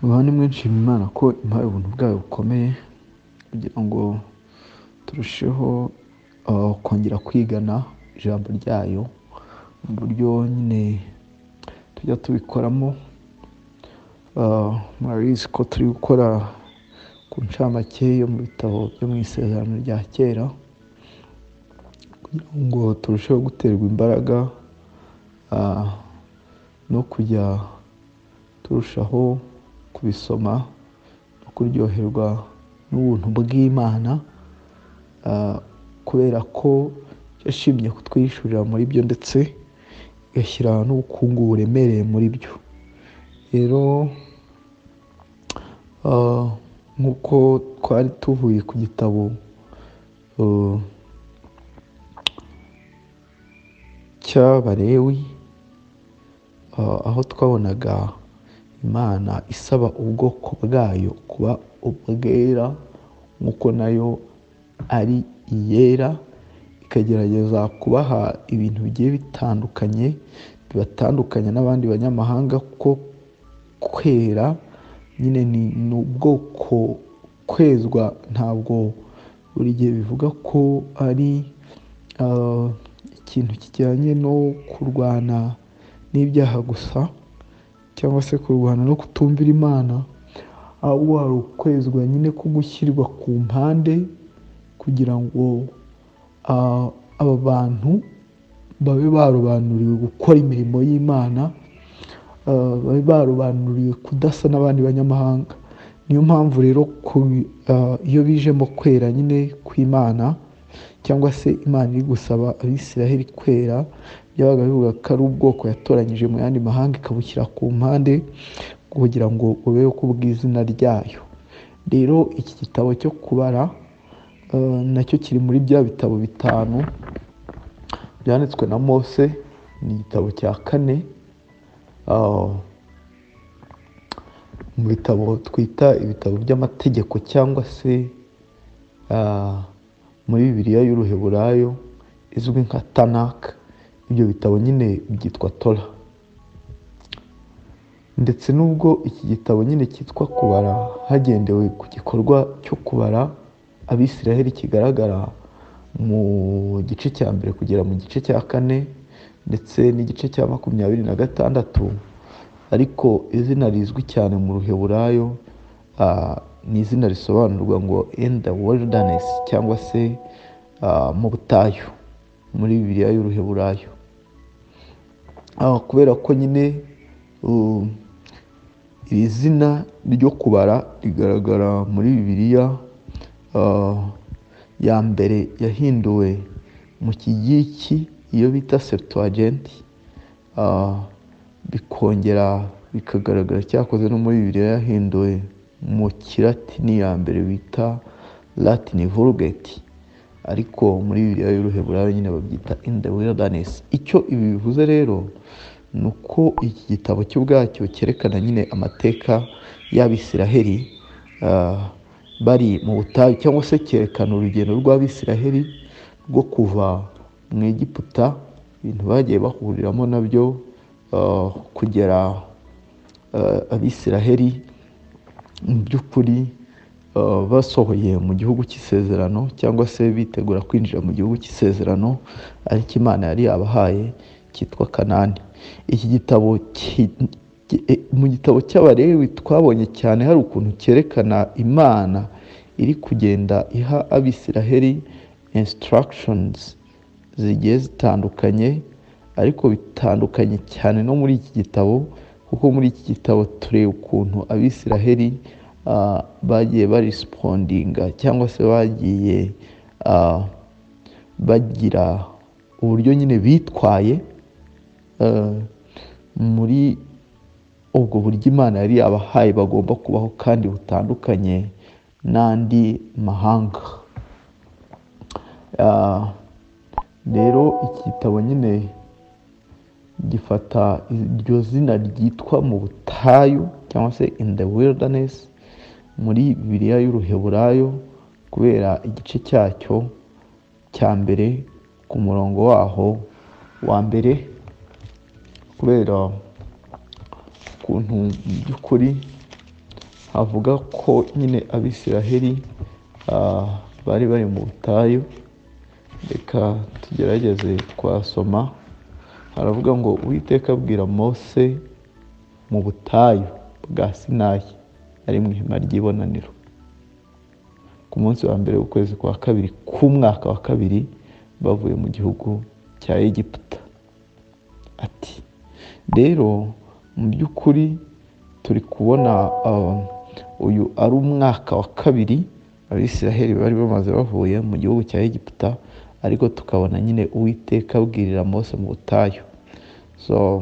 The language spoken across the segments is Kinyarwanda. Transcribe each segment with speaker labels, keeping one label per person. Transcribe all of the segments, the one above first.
Speaker 1: Abantu nimwe nshima Imana ko impaye ubuntu bwayo bukomeye kugira ngo turusheho kongera kwigana ijambo ryayo mu buryo nyine tujya tubikoramo, murabizi ko turi gukora ku ncamake yo mu bitabo byo mu isezerano rya kera kugira ngo turusheho guterwa imbaraga no kujya turushaho kubisoma no kuryoherwa n'ubuntu bw'Imana kubera ko yashimye kutwihishurira muri byo ndetse igashyira n'ubukungu buremereye muri byo, rero nk'uko twari tuvuye ku gitabo cy'Abalewi aho twabonaga Imana isaba ubwoko bwayo kuba ubwera nk'uko nayo ari iyera, ikagerageza kubaha ibintu bigiye bitandukanye bibatandukanya n'abandi banyamahanga kuko kwera nyine ni ubwoko, kwezwa ntabwo buri gihe bivuga ko ari ikintu kijyanye no kurwana n'ibyaha gusa cyangwa se kurwana no kutumvira Imana, ahubwo hari ukwezwa nyine ko gushyirwa ku mpande kugira ngo aba bantu babe barobanuriwe gukora imirimo y'Imana, babe barobanuriwe kudasa n'abandi banyamahanga, niyo mpamvu rero iyo bijemo kwera nyine kw'Imana cyangwa se Imana iri gusaba Abisiraheli kwera, byabaga bivuga ko ari ubwoko yatoranyije mu yandi mahanga ikabushyira ku mpande kugira ngo bubeho kubw'izina ryayo, rero iki gitabo cyo kubara nacyo kiri muri bya bitabo bitanu byanditswe na Mose, ni igitabo cya kane mu bitabo twita ibitabo by'amategeko cyangwa se muri Bibiliya y'uruheburayo izwi nka Tanaka, ibyo bitabo nyine byitwa Tora, ndetse n'ubwo iki gitabo nyine cyitwa kubara hagendewe ku gikorwa cyo kubara Abisiraheli kigaragara mu gice cya mbere kugera mu gice cya kane ndetse n'igice cya makumyabiri na gatandatu, ariko izina rizwi cyane mu ruheburayo ni izina risobanurwa ngo in the wilderness cyangwa se mu butayu muri Bibiliya y'uruheburayo, kubera ko nyine iri zina ryo kubara rigaragara muri Bibiliya ya mbere yahinduwe mu kigiriki iyo bita Septuagint, bikongera bikagaragara cyakoze no muri Bibiliya yahinduwe mu kilatini ya mbere bita Latin Vulgate, ariko muri Bibiliya y'uruheburayo nyine babyita in the wilderness, icyo ibi bivuze rero ni uko iki gitabo cyo ubwacyo cyerekana nyine amateka y'Abisiraheli bari mu butayu cyangwa se cyerekana urugendo rw'Abisiraheli rwo kuva mu Egiputa, ibintu bagiye bahuriramo nabyo kugera Abisiraheli mu by'ukuri basohoye mu gihugu cy'isezerano cyangwa se bitegura kwinjira mu gihugu cy'isezerano ariko Imana yari yabahaye cyitwa Kanani. Iki gitabo mu gitabo cy'Abalewi twabonye cyane hari ukuntu cyerekana Imana iri kugenda iha Abisiraheli instructions zigiye zitandukanye ariko bitandukanye cyane no muri iki gitabo kuko muri iki gitabo tureba ukuntu Abisiraheli bagiye barisipondinga cyangwa se bagiye bagira uburyo nyine bitwaye muri ubwo buryo Imana yari yabahaye bagomba kubaho kandi butandukanye n'andi mahanga, rero iki gitabo nyine gifata iryo zina ryitwa mu butayu cyangwa se in the wilderness muri Bibiliya y'uruheburayo kubera igice cyacyo cya mbere ku murongo waho wa mbere kubera ukuntu mu by'ukuri avuga ko nyine abisiraheli bari bari mu butayu reka tugerageze twasoma haravuga ngo uwiteka abwira mose mu butayu bwa sinayi ari mu ihema ry'ibonaniro ku munsi wa mbere w'ukwezi kwa kabiri k'umwaka wa kabiri bavuye mu gihugu cya egiputa ati rero mu by'ukuri turi kubona uyu ari umwaka wa kabiri abisiraheli bari bamaze bavuye mu gihugu cya egiputa ariko tukabona nyine uwiteka abwirira mose mu butayu so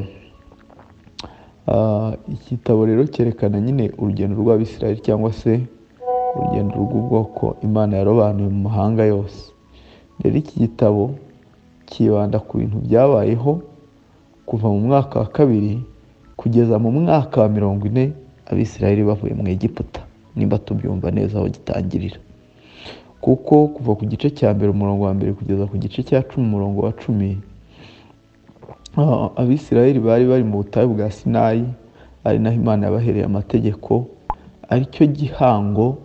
Speaker 1: igitabo rero cyerekana nyine urugendo rw'abisiraheli cyangwa se urugendo rw'ubwoko imana yarobanuye mu mahanga yose rero iki gitabo kibanda ku bintu byabayeho kuva mu mwaka wa kabiri kugeza mu mwaka wa mirongo ine abisiraheli bavuye mu egiputa nimba tubyumva neza aho gitangirira kuko kuva ku gice cya mbere umurongo wa mbere kugeza ku gice cya cumi umurongo wa cumi abisiraheli bari bari mu butayu bwa sinayi ari naho imana yabahereye amategeko aricyo gihango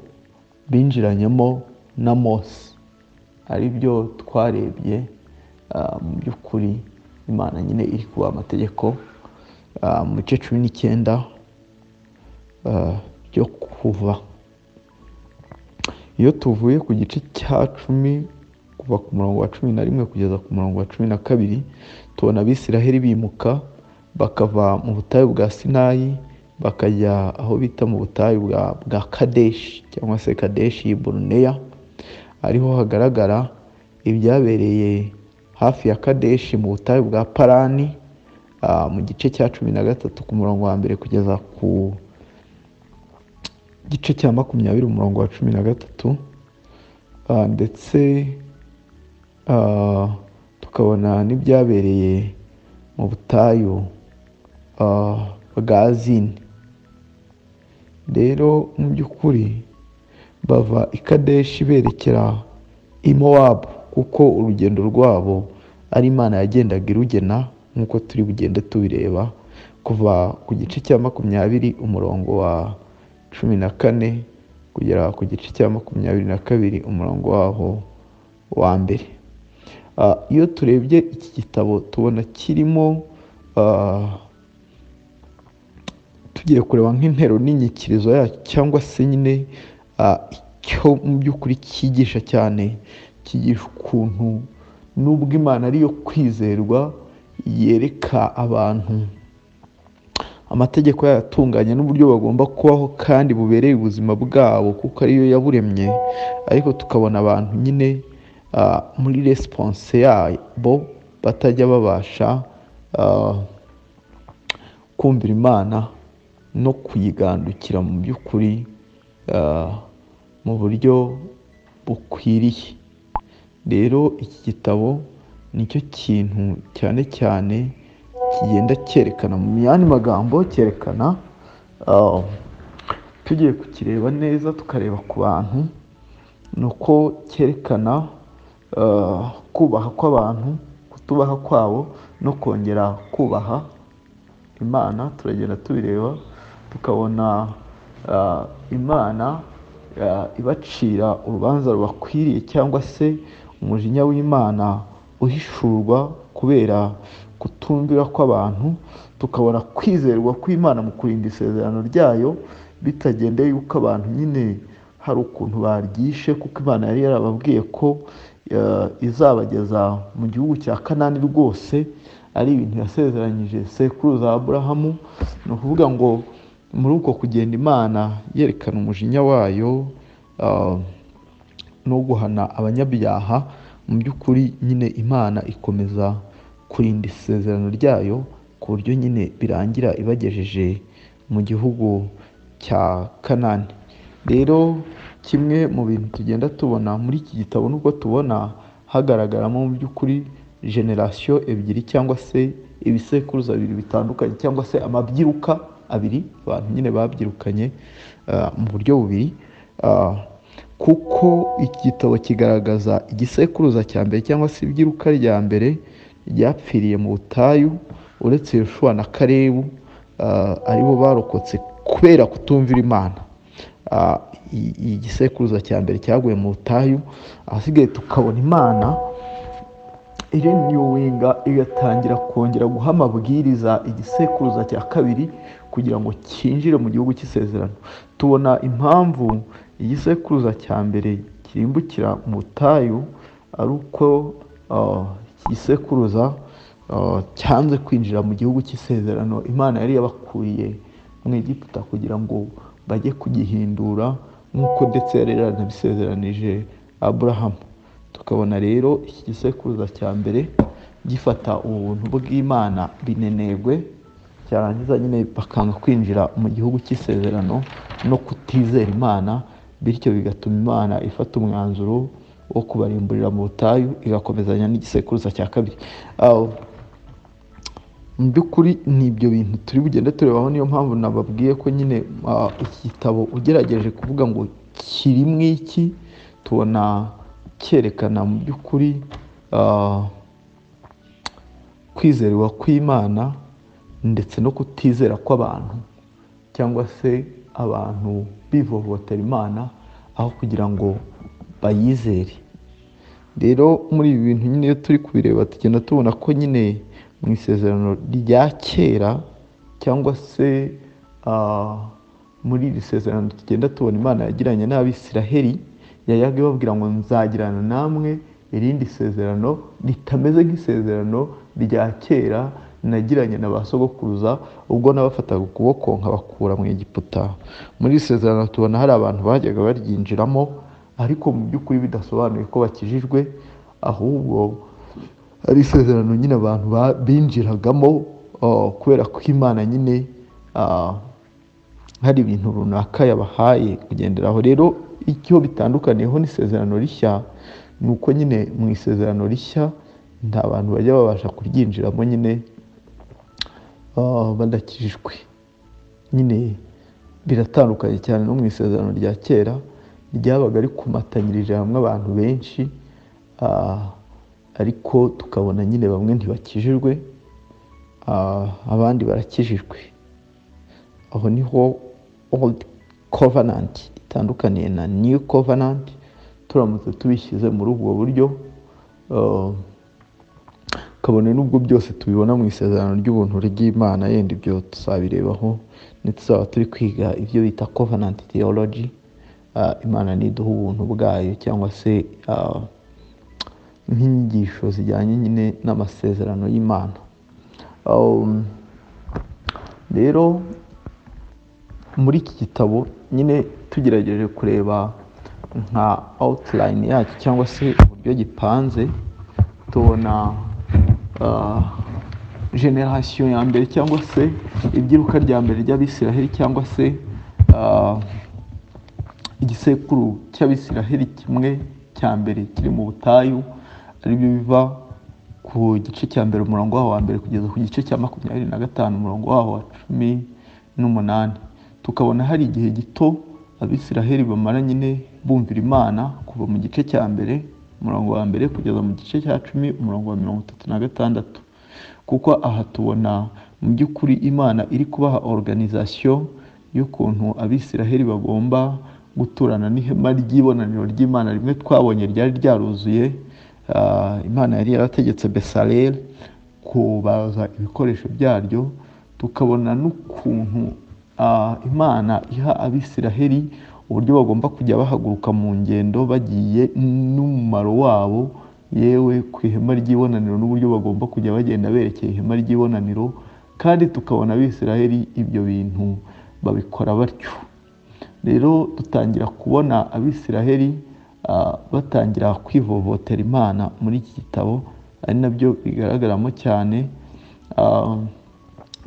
Speaker 1: binjiranyemo na mose ari byo twarebye mu by'ukuri imana nyine iri kubaha amategeko mu bice cumi n'icyenda byo kuva iyo tuvuye ku gice cya cumi kuva ku murongo wa cumi na rimwe kugeza ku murongo wa cumi na kabiri tubona abisiraheli bimuka bakava mu butayu bwa sinayi bakajya aho bita mu butayu bwa kadeshi cyangwa se kadeshi buruneya ariho hagaragara ibyabereye hafi ya kadeshi mu butayu bwa parani mu gice cya cumi na gatatu ku murongo wa mbere kugeza ku gice cya makumyabiri umurongo wa cumi na gatatu ndetse tukabona n'ibyabereye mu butayu bwa zini rero mu by'ukuri bava i kadeshi berekera i mowabu kuko urugendo rwabo ari imana yagendaga irugena nk'uko turi bugende tubireba kuva ku gice cya makumyabiri umurongo wa cumi na kane kugera ku gice cya makumyabiri na kabiri umurongo waho wa mbere iyo turebye iki gitabo tubona kirimo tugiye kureba nk'intero n'inyikirizo yacyo cyangwa se nyine icyo mu by'ukuri cyigisha cyane cyigisha ukuntu n'ubwo imana ariyo kwizerwa yereka abantu amategeko yayatunganya n'uburyo bagomba kubaho kandi bubereye ubuzima bwabo kuko ariyo yaburemye ariko tukabona abantu nyine muri resiponse yabo batajya babasha kumvira imana no kuyigandukira mu by'ukuri mu buryo bukwiriye rero iki gitabo nicyo kintu cyane cyane kigenda cyerekana mu yandi magambo cyerekana tugiye kukireba neza tukareba ku bantu ni uko cyerekana kubaha kw'abantu kutubaha kwabo no kongera kubaha imana turagenda tubireba tukabona imana ibacira urubanza rubakwiriye cyangwa se umujinya w'imana uhishurwa kubera kutumvira kw'abantu tukabona kwizerwa kw'imana mu kurinda isezerano ryayo bitagendeye yuko abantu nyine hari ukuntu baryishe kuko imana yari yarababwiye ko izabageza mu gihugu cya kanani rwose ari ibintu yasezeranyije sekuruza aburahamu ni ukuvuga ngo muri uko kugenda imana yerekana umujinya wayo no guhana abanyabyaha mu by'ukuri nyine imana ikomeza kurinda isezerano ryayo ku buryo nyine birangira ibagejeje mu gihugu cya kanani rero kimwe mu bintu tugenda tubona muri iki gitabo n'uko tubona hagaragaramo mu by'ukuri generasiyo ebyiri cyangwa se ibisekuruza bibiri bitandukanye cyangwa se amabyiruka abiri abantu nyine babyirukanye mu buryo bubiri kuko iki gitabo kigaragaza igisekuruza cya mbere cyangwa se ibyiruka rya mbere ryapfiriye mu butayu uretse Yoshua na karebu aribo barokotse kubera kutumvira imana igisekuruza cya mbere cyaguye mu butayu ahasigaye tukabona imana ireniyuwinga igatangira kongera guha amabwiriza igisekuruza cya kabiri kugira ngo cyinjire mu gihugu cy'isezerano tubona impamvu igisekuruza cya mbere kirimbukira mu butayu ari uko igisekuruza cyanze kwinjira mu gihugu cy'isezerano imana yari yabakuriye mu Egiputa kugira ngo bajye kugihindura nk'uko ndetse yari yaranabisezeranije aburahamu tukabona rero iki gisekuruza cya mbere gifata ubuntu bw'imana binenegwe cyarangiza nyine bakanga kwinjira mu gihugu cy'isezerano no kutizera imana bityo bigatuma imana ifata umwanzuro wo kubarimburira mu butayu igakomezanya n'igisekuruza cya kabiri mu by'ukuri ni ibyo bintu turi bugende turebaho niyo mpamvu nababwiye ko nyine iki gitabo ugerageje kuvuga ngo kiri mu iki tubona cyerekana mu by'ukuri kwizerwa kw'imana ndetse no kutizera kw'abantu cyangwa se abantu bivovotera imana aho kugira ngo bayizere rero muri ibi bintu nyine iyo turi kubireba tugenda tubona ko nyine mu isezerano rya kera cyangwa se muri iri sezerano tugenda tubona imana yagiranye n'abisiraheli yayaga ibabwira ngo nzagirana namwe irindi sezerano ritameze nk'isezerano rya kera nagiranye na ba sogokuruza ubwo nabafataga ukuboko nkabakura mu Egiputa muri iri sezerano tubona hari abantu bajyaga baryinjiramo ariko mu by'ukuri bidasobanuye ko bakijijwe ahubwo ari isezerano nyine abantu binjiragamo kubera ko imana nyine hari ibintu runaka yabahaye kugenderaho rero icyo bitandukaniyeho n'isezerano rishya ni uko nyine mu isezerano rishya nta bantu bajya babasha kuryinjiramo nyine badakijijwe nyine biratandukanye cyane no mu isezerano rya kera ryabaga rikumatanyirije hamwe abantu benshi ariko tukabona nyine bamwe ntibakijijwe abandi barakijijwe aho niho old covenant itandukaniye na new covenant turamutse tubishyize muri ubwo buryo kabone n'ubwo byose tubibona mu isezerano ry'ubuntu ry'imana yenda ibyo tuzabirebaho ntituzaba turi kwiga ibyo bita covenant theology imana ntiduha ubuntu bwayo cyangwa se nk'inyigisho zijyanye nyine n'amasezerano y'imana rero muri iki gitabo nyine tugerageje kureba nka outline yacyo cyangwa se uburyo gipanze tubona generasiyo ya mbere cyangwa se ibyiruka rya mbere ry'abisiraheli cyangwa se igisekuru cy'abisiraheli kimwe cya mbere kiri mu butayu aribyo biva ku gice cya mbere umurongo waho wa mbere kugeza ku gice cya makumyabiri na gatanu umurongo waho wa cumi n'umunani tukabona hari igihe gito abisiraheli bamara nyine bumvira imana kuva mu gice cya mbere umurongo wa mbere kugeza mu gice cya cumi umurongo wa mirongo itatu na gatandatu kuko aha tubona mu by'ukuri imana iri kubaha oruganizasiyo y'ukuntu abisiraheli bagomba guturana n'ihema ry'ibonaniro ry'imana rimwe twabonye ryari ryaruzuye imana yari yarategetse besareri kubaza ibikoresho byaryo tukabona n'ukuntu imana iha abisiraheli uburyo bagomba kujya bahaguruka mu ngendo bagiye n'umumaro wabo yewe ku ihema ry'ibonaniro n'uburyo bagomba kujya bagenda berekeye ihema ry'ibonaniro kandi tukabona abisiraheli ibyo bintu babikora batyo rero dutangira kubona abisiraheli batangira kwivovotera imana muri iki gitabo ari nabyo bigaragaramo cyane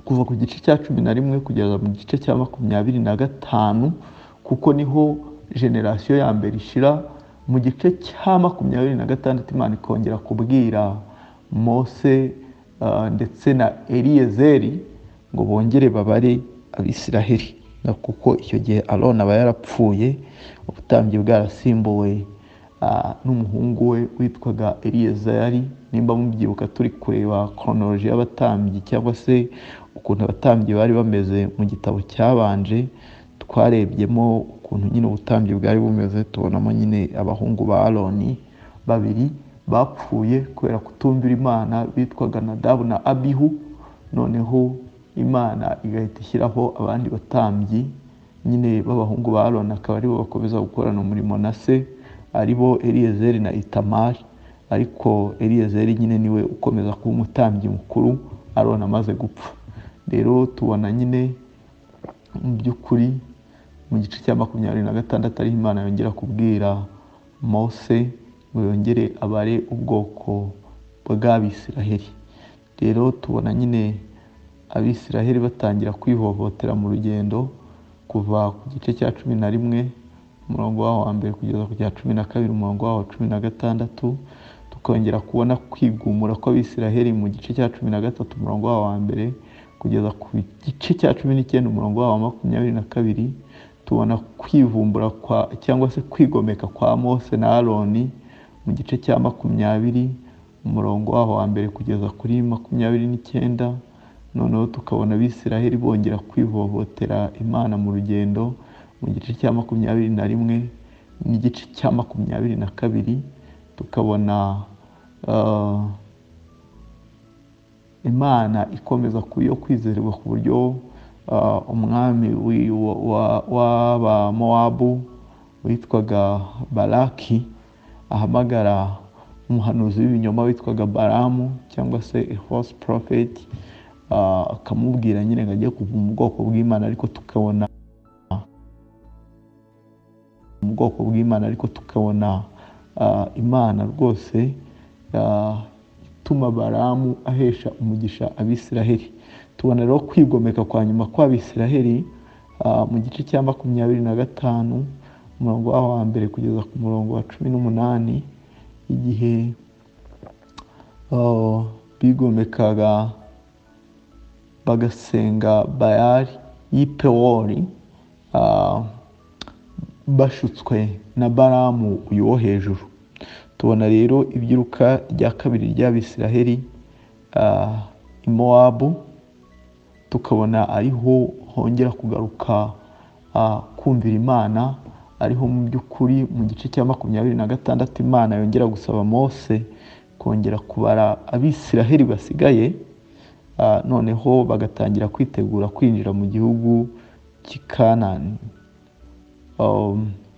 Speaker 1: kuva ku gice cya cumi na rimwe kugeza mu gice cya makumyabiri na gatanu kuko niho generasiyo ya mbere ishira mu gice cya makumyabiri na gatandatu imana ikongera kubwira mose ndetse na eriyezeri ngo bongere babare abisiraheli kuko icyo gihe aroni aba yarapfuye ubutambyi bwarasimbuwe n'umuhungu we witwaga eliyezari nimba mubyibuka turi kureba koronoroji y'abatambyi cyangwa se ukuntu abatambyi bari bameze mu gitabo cyabanje twarebyemo ukuntu nyine ubutambyi bwari bumeze tubonamo nyine abahungu ba aroni babiri bapfuye kubera kutumvira imana bitwaga nadabu na abihu noneho imana igahita ishyiraho abandi batambyi nyine b'abahungu ba aroni akaba aribo bakomeza gukorana umurimo na se aribo eliyezeri na itamari ariko eliyezeri nyine niwe ukomeza kuba umutambyi mukuru aroni amaze gupfa rero tubona nyine mu by'ukuri mu gice cya makumyabiri na gatandatu ariho imana yongera kubwira mose ngo yongere abare ubwoko bw'abisiraheli rero tubona nyine abisiraheli batangira kwihohotera mu rugendo kuva ku gice cya cumi na rimwe umurongo waho wa mbere kugeza ku cya cumi na kabiri umurongo waho wa cumi na gatandatu tukongera kubona kwigumura kw'abisiraheli mu gice cya cumi na gatatu umurongo waho wa mbere kugeza ku gice cya cumi n'icyenda umurongo wa makumyabiri na kabiri tubona kwivumbura kwa cyangwa se kwigomeka kwa mose na aroni mu gice cya makumyabiri umurongo waho wa mbere kugeza kuri makumyabiri n'icyenda noneho tukabona abisiraheli bongera kwivohotera imana mu rugendo mu gice cya makumyabiri na rimwe n'igice cya makumyabiri na kabiri tukabona imana ikomeza yo kwizerwa ku buryo umwami w'abamowabu witwaga baraki ahamagara umuhanuzi w'ibinyoma witwaga baramu cyangwa se hose porofeti akamubwira nyine ngo ajye kuva mu bwoko bw'imana ariko tukabona mu bwoko bw'imana ariko tukabona imana rwose ituma baramu ahesha umugisha abisiraheli tubona rero kwigomeka kwa nyuma kw'abisiraheli mu gice cya makumyabiri na gatanu umurongo waho wa mbere kugeza ku murongo wa cumi n'umunani igihe bigomekaga bagasenga bayari y'ipewori bashutswe na baramu uyu wo hejuru tubona rero ibyiruka rya kabiri ry'abisiraheli i mowabu tukabona ariho hongera kugaruka kumvira imana ariho mu by'ukuri mu gice cya makumyabiri na gatandatu imana yongera gusaba mose kongera kubara abisiraheli basigaye noneho bagatangira kwitegura kwinjira mu gihugu cy'ikanani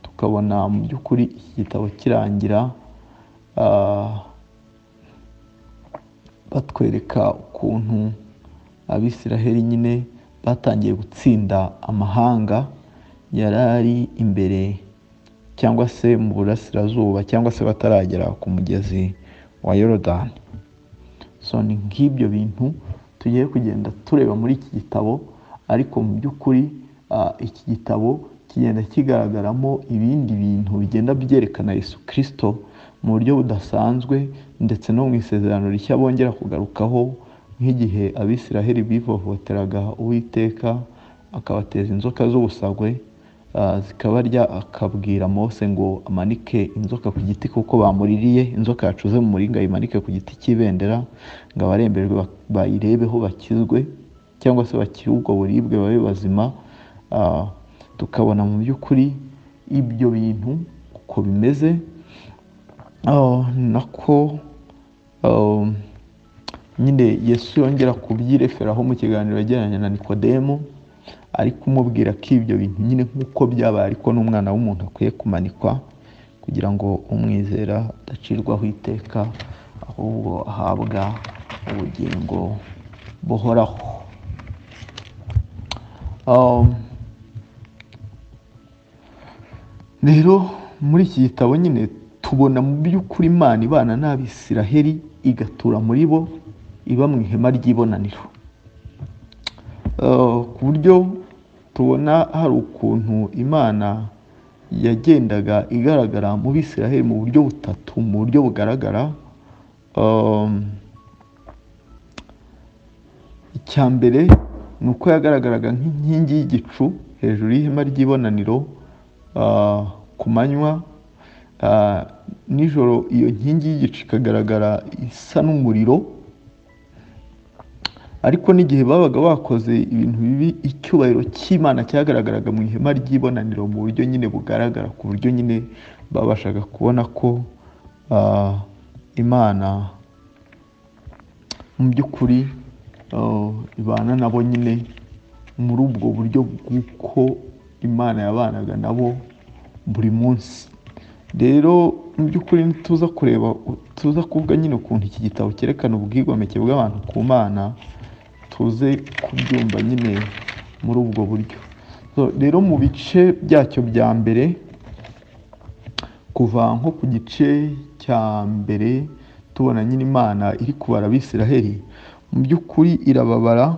Speaker 1: tukabona mu by'ukuri iki gitabo kirangira batwereka ukuntu abisiraheli nyine batangiye gutsinda amahanga yari ari imbere cyangwa se mu burasirazuba cyangwa se bataragera ku mugezi wa yorodani so ni nk'ibyo bintu tugiye kugenda tureba muri iki gitabo ariko mu by'ukuri iki gitabo kigenda kigaragaramo ibindi bintu bigenda byerekana Yesu kirisito mu buryo budasanzwe ndetse no mu isezerano rishya bongera kugarukaho nk'igihe abisiraheli bivohoteraga uwiteka akabateza inzoka z'ubusagwe zikabarya akabwira mose ngo amanike inzoka ku giti kuko bamuririye inzoka yacuze mu muringa ayimanike ku giti cy'ibendera ngo abaremberwe bayirebeho bakizwe cyangwa se bakire ubwo buribwe babe bazima tukabona mu by'ukuri ibyo bintu uko bimeze nako nyine yesu yongera kubyireferaho mu kiganiro yagiranye na nikodemu ari kumubwira ko ibyo bintu nyine nk'uko byabaye ariko n'umwana w'umuntu akwiye kumanikwa kugira ngo umwizera adacirwaho iteka ahubwo ahabwa ubugingo buhoraho rero muri iki gitabo nyine tubona mu by'ukuri imana ibana n'abisiraheli igatura muri bo iba mu ihema ry'ibonaniro ku buryo tubona hari ukuntu imana yagendaga igaragara mu bisiraheli mu buryo butatu mu buryo bugaragara icya mbere ni uko yagaragaraga nk'inkingi y'igicu hejuru y'ihema ry'ibonaniro ku manywa nijoro iyo nkingi y'igicu ikagaragara isa n'umuriro ariko n'igihe babaga bakoze ibintu bibi icyubahiro cy'imana cyagaragaraga mu ihema ry'ibonaniro mu buryo nyine bugaragara ku buryo nyine babashaga kubona ko ah, imana mu by'ukuri ah, ibana nabo nyine muri ubwo buryo bw'uko imana yabanaga nabo buri munsi rero mu by'ukuri ntituza kureba tuza kuvuga nyine ukuntu iki gitabo cyerekana ubwigomeke bw'abantu ku mana tuze kubyumva nyine muri ubwo buryo So, rero mu bice byacyo bya mbere kuva nko ku gice cya mbere tubona nyine imana iri kubara abisiraheli mu by'ukuri irababara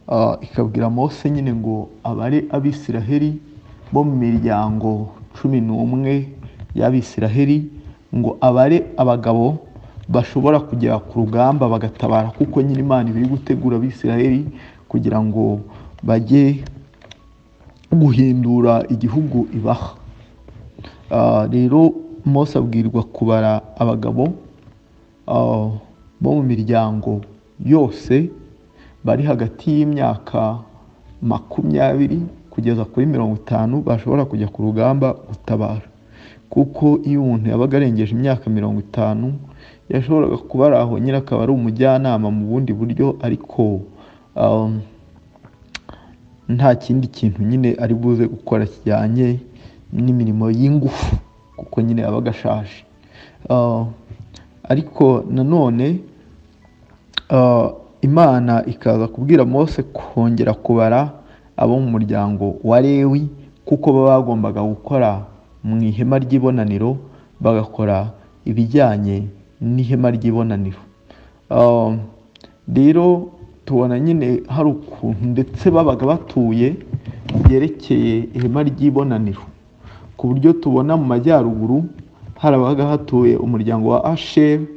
Speaker 1: ah, ikabwira mose nyine ngo abare abisiraheli bo mu miryango cumi n'umwe y'abisiraheli ngo abare abagabo bashobora kugera ku rugamba bagatabara kuko nyine imana iba iri gutegura abisiraheli kugira ngo bajye guhindura igihugu ibaha Ah, rero mose abwirwa kubara abagabo ah, bo mu miryango yose bari hagati y'imyaka makumyabiri kugeza kuri mirongo itanu bashobora kujya ku rugamba gutabara kuko iyo umuntu yabaga arengeje imyaka mirongo itanu yashoboraga kuba ari aho nyine akaba ari umujyanama mu bundi buryo ariko ah, nta kindi kintu nyine ari buze gukora kijyanye n'imirimo y'ingufu kuko nyine yabaga ashaje Ah, ariko nanone ah, imana ikaza kubwira mose kongera kubara abo mu muryango wa lewi kuko baba bagombaga gukora mu ihema ry'ibonaniro bagakora ibijyanye n'ihema ry'ibonaniro Um, rero tubona nyine hari ukuntu ndetse babaga batuye byerekeye ihema ry'ibonaniro ku buryo tubona mu majyaruguru harabaga hatuye umuryango wa asheri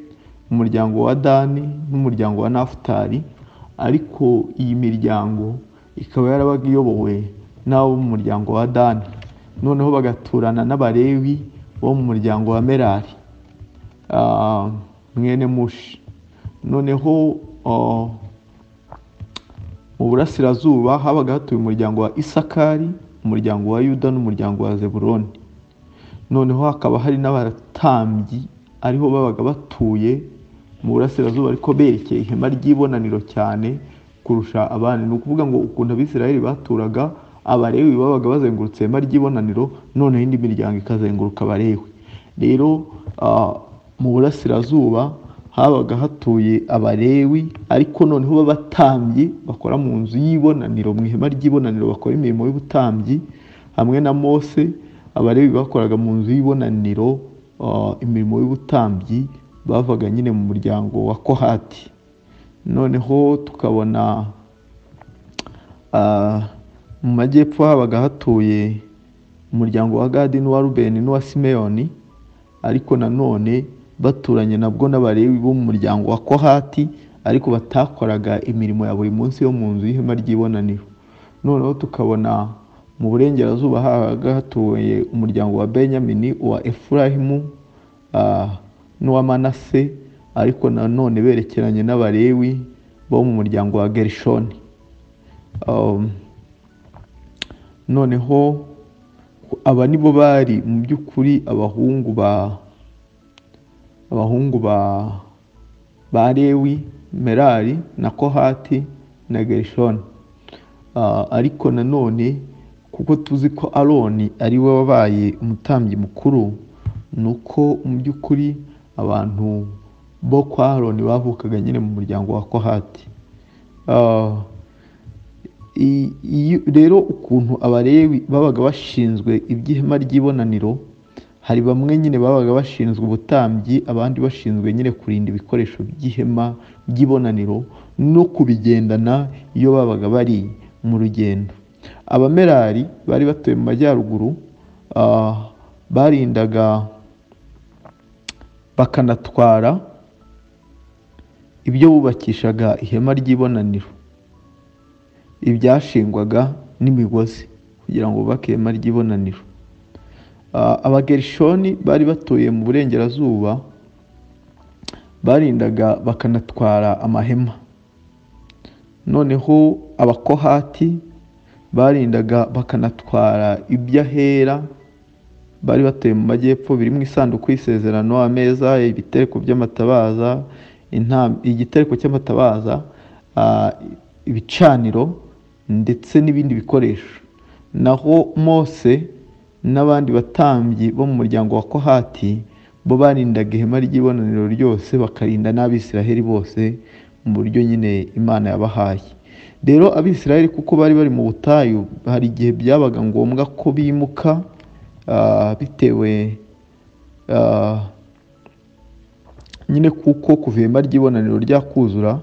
Speaker 1: umuryango wa dani n'umuryango wa nafutali ariko iyi miryango ikaba yarabaga iyobowe n'abo mu muryango wa dani noneho bagaturana n'abarewi bo mu muryango wa merari Ah, mwene mushi noneho ah, mu burasirazuba habaga hatuye umuryango wa isakari umuryango wa yuda n'umuryango wa zeburoni noneho hakaba hari n'abatambyi ariho babaga batuye mu burasirazuba ariko berekeye ihema ry'ibonaniro cyane kurusha abandi ni ukuvuga ngo ukuntu abisirayeli baturaga abarewi babaga bazengurutse ihema ry'ibonaniro noneho indi miryango ikazenguruka abarewi rero ah, mu burasirazuba habaga hatuye abarewi ariko noneho b'abatambyi bakora mu nzu y'ibonaniro mu ihema ry'ibonaniro bakora imirimo y'ubutambyi hamwe na mose abarewi bakoraga mu nzu y'ibonaniro ah, imirimo y'ubutambyi bavaga nyine mu muryango wa kohati noneho tukabona ah, mu majyepfo habaga hatuye umuryango wa gadi n'uwa rubeni n'uwa simeyoni ariko nanone baturanye nabwo n'abarewi bo mu muryango wa kohati ariko batakoraga imirimo ya buri munsi yo mu nzu y'ihema ry'ibonaniro noneho tukabona mu burengerazuba habaga hatuye umuryango wa benyamini uwa efurahimu ah, n'uwa manase ariko nanone berekeranye n'abarewi bo mu muryango wa gerishoni Um, noneho aba nibo bari mu by'ukuri abahungu ba abahungu ba ba lewi merari na kohati na gerishoni Ah, ariko nanone kuko tuzi ko aroni ari we wabaye umutambyi mukuru ni uko mu by'ukuri abantu bo kwa aroni bavukaga nyine mu muryango wa kohati Ah, i- iyo- rero ukuntu abarewi babaga bashinzwe iby'ihema ry'ibonaniro hari bamwe nyine babaga bashinzwe ubutambyi abandi bashinzwe nyine kurinda ibikoresho by'ihema ry'ibonaniro no kubigendana iyo babaga bari mu rugendo abamerari bari batuye mu majyaruguru ah, barindaga bakanatwara ibyo bubakishaga ihema ry'ibonaniro ibyashingwaga n'imigozi kugira ngo bubake ihema ry'ibonaniro Ah, abagerishoni bari batuye mu burengerazuba barindaga bakanatwara amahema noneho abakohati barindaga bakanatwara iby'ahera bari batuye mu majyepfo birimo isanduku y'isezerano ameza ibitereko by'amatabaza intam- igitereko cy'amatabaza ah, ibicaniro ndetse n'ibindi bikoresho naho mose n'abandi batambyi bo mu muryango wa kohati bo barindaga ihema ry'ibonaniro ryose bakarinda n'abisiraheli bose mu buryo nyine imana yabahaye rero abisiraheli kuko bari bari mu butayu hari igihe byabaga ngombwa ko bimuka ah, bitewe ah, nyine kuko kuva ihema ry'ibonaniro ryakuzura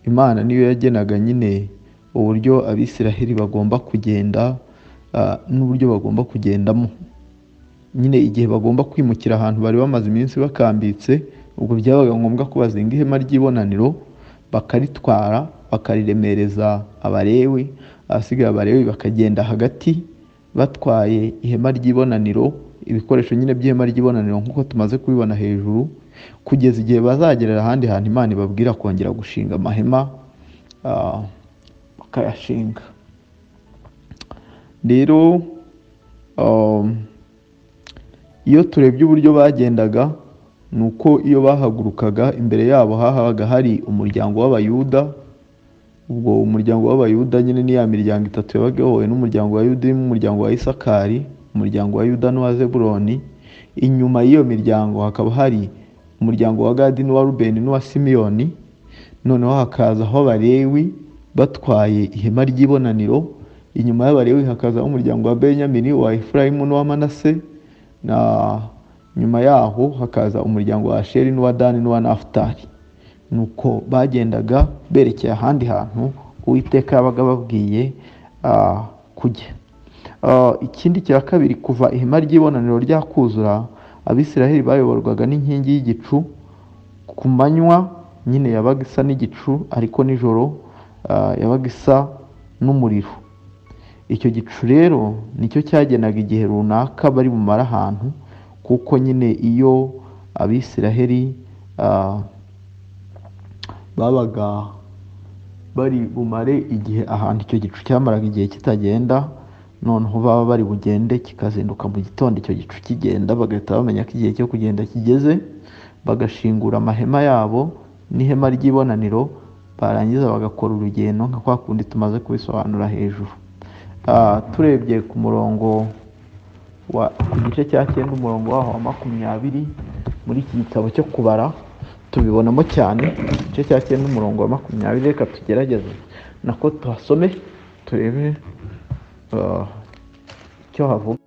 Speaker 1: imana niyo yagenaga nyine uburyo abisiraheli bagomba kugenda ah, n'uburyo bagomba kugendamo nyine igihe bagomba kwimukira ahantu bari bamaze iminsi bakambitse ubwo byabaga ngombwa ko bazinga ihema ry'ibonaniro bakaritwara bakariremereza abalewi ahasigaye abalewi bakagenda hagati batwaye ihema ry'ibonaniro ibikoresho nyine by'ihema ry'ibonaniro nk'uko tumaze kubibona hejuru kugeza igihe bazagerera ahandi hantu imana ibabwira kongera gushinga amahema ah, bakayashinga rero um, iyo turebye uburyo bagendaga ni uko iyo bahagurukaga imbere yabo hahabaga hari umuryango w'abayuda ubwo umuryango w'abayuda nyine ni ya miryango itatu yabaga iyobowe n'umuryango wa yuda irimo umuryango wa isakari umuryango wa yuda n'uwa zebuloni inyuma y'iyo miryango hakaba hari umuryango wa gadi n'uwa rubeni n'uwa simiyoni noneho hakazaho abalewi batwaye ihema ry'ibonaniro inyuma y'abalewi hakazaho umuryango wa benyamini uwa efurayimu n'uwa manase na nyuma yaho hakaza umuryango wa asheri n'uwa dani n'uwa nafutali nuko bagendaga berekeye ahandi hantu uwiteka yabaga ababwiye ah, kujya Ah, ikindi cya kabiri kuva ihema ry'ibonaniro ryakuzura abisiraheli bayoborwaga n'inkingi y'igicu ku manywa nyine yabaga isa n'igicu ariko nijoro ah, yabaga isa n'umuriro icyo gicu rero nicyo cyagenaga igihe runaka bari bumare ahantu kuko nyine iyo abisiraheli ah, babaga bari bumare igihe ahantu icyo gicu cyamaraga igihe kitagenda noneho baba bari bugende kikazinduka mu gitondo icyo gicu kigenda bagahita bamenya ko igihe cyo kugenda kigeze bagashingura amahema yabo n'ihema ry'ibonaniro barangiza bagakora urugendo nka kwa kundi tumaze kubisobanura hejuru Ah, turebye ku murongo wa ku gice cya cyenda umurongo waho wa makumyabiri muri iki gitabo cyo kubara tubibonamo cyane igice cya cyenda umurongo wa makumyabiri reka tugerageze nako tuhasome turebe ah, icyo havuga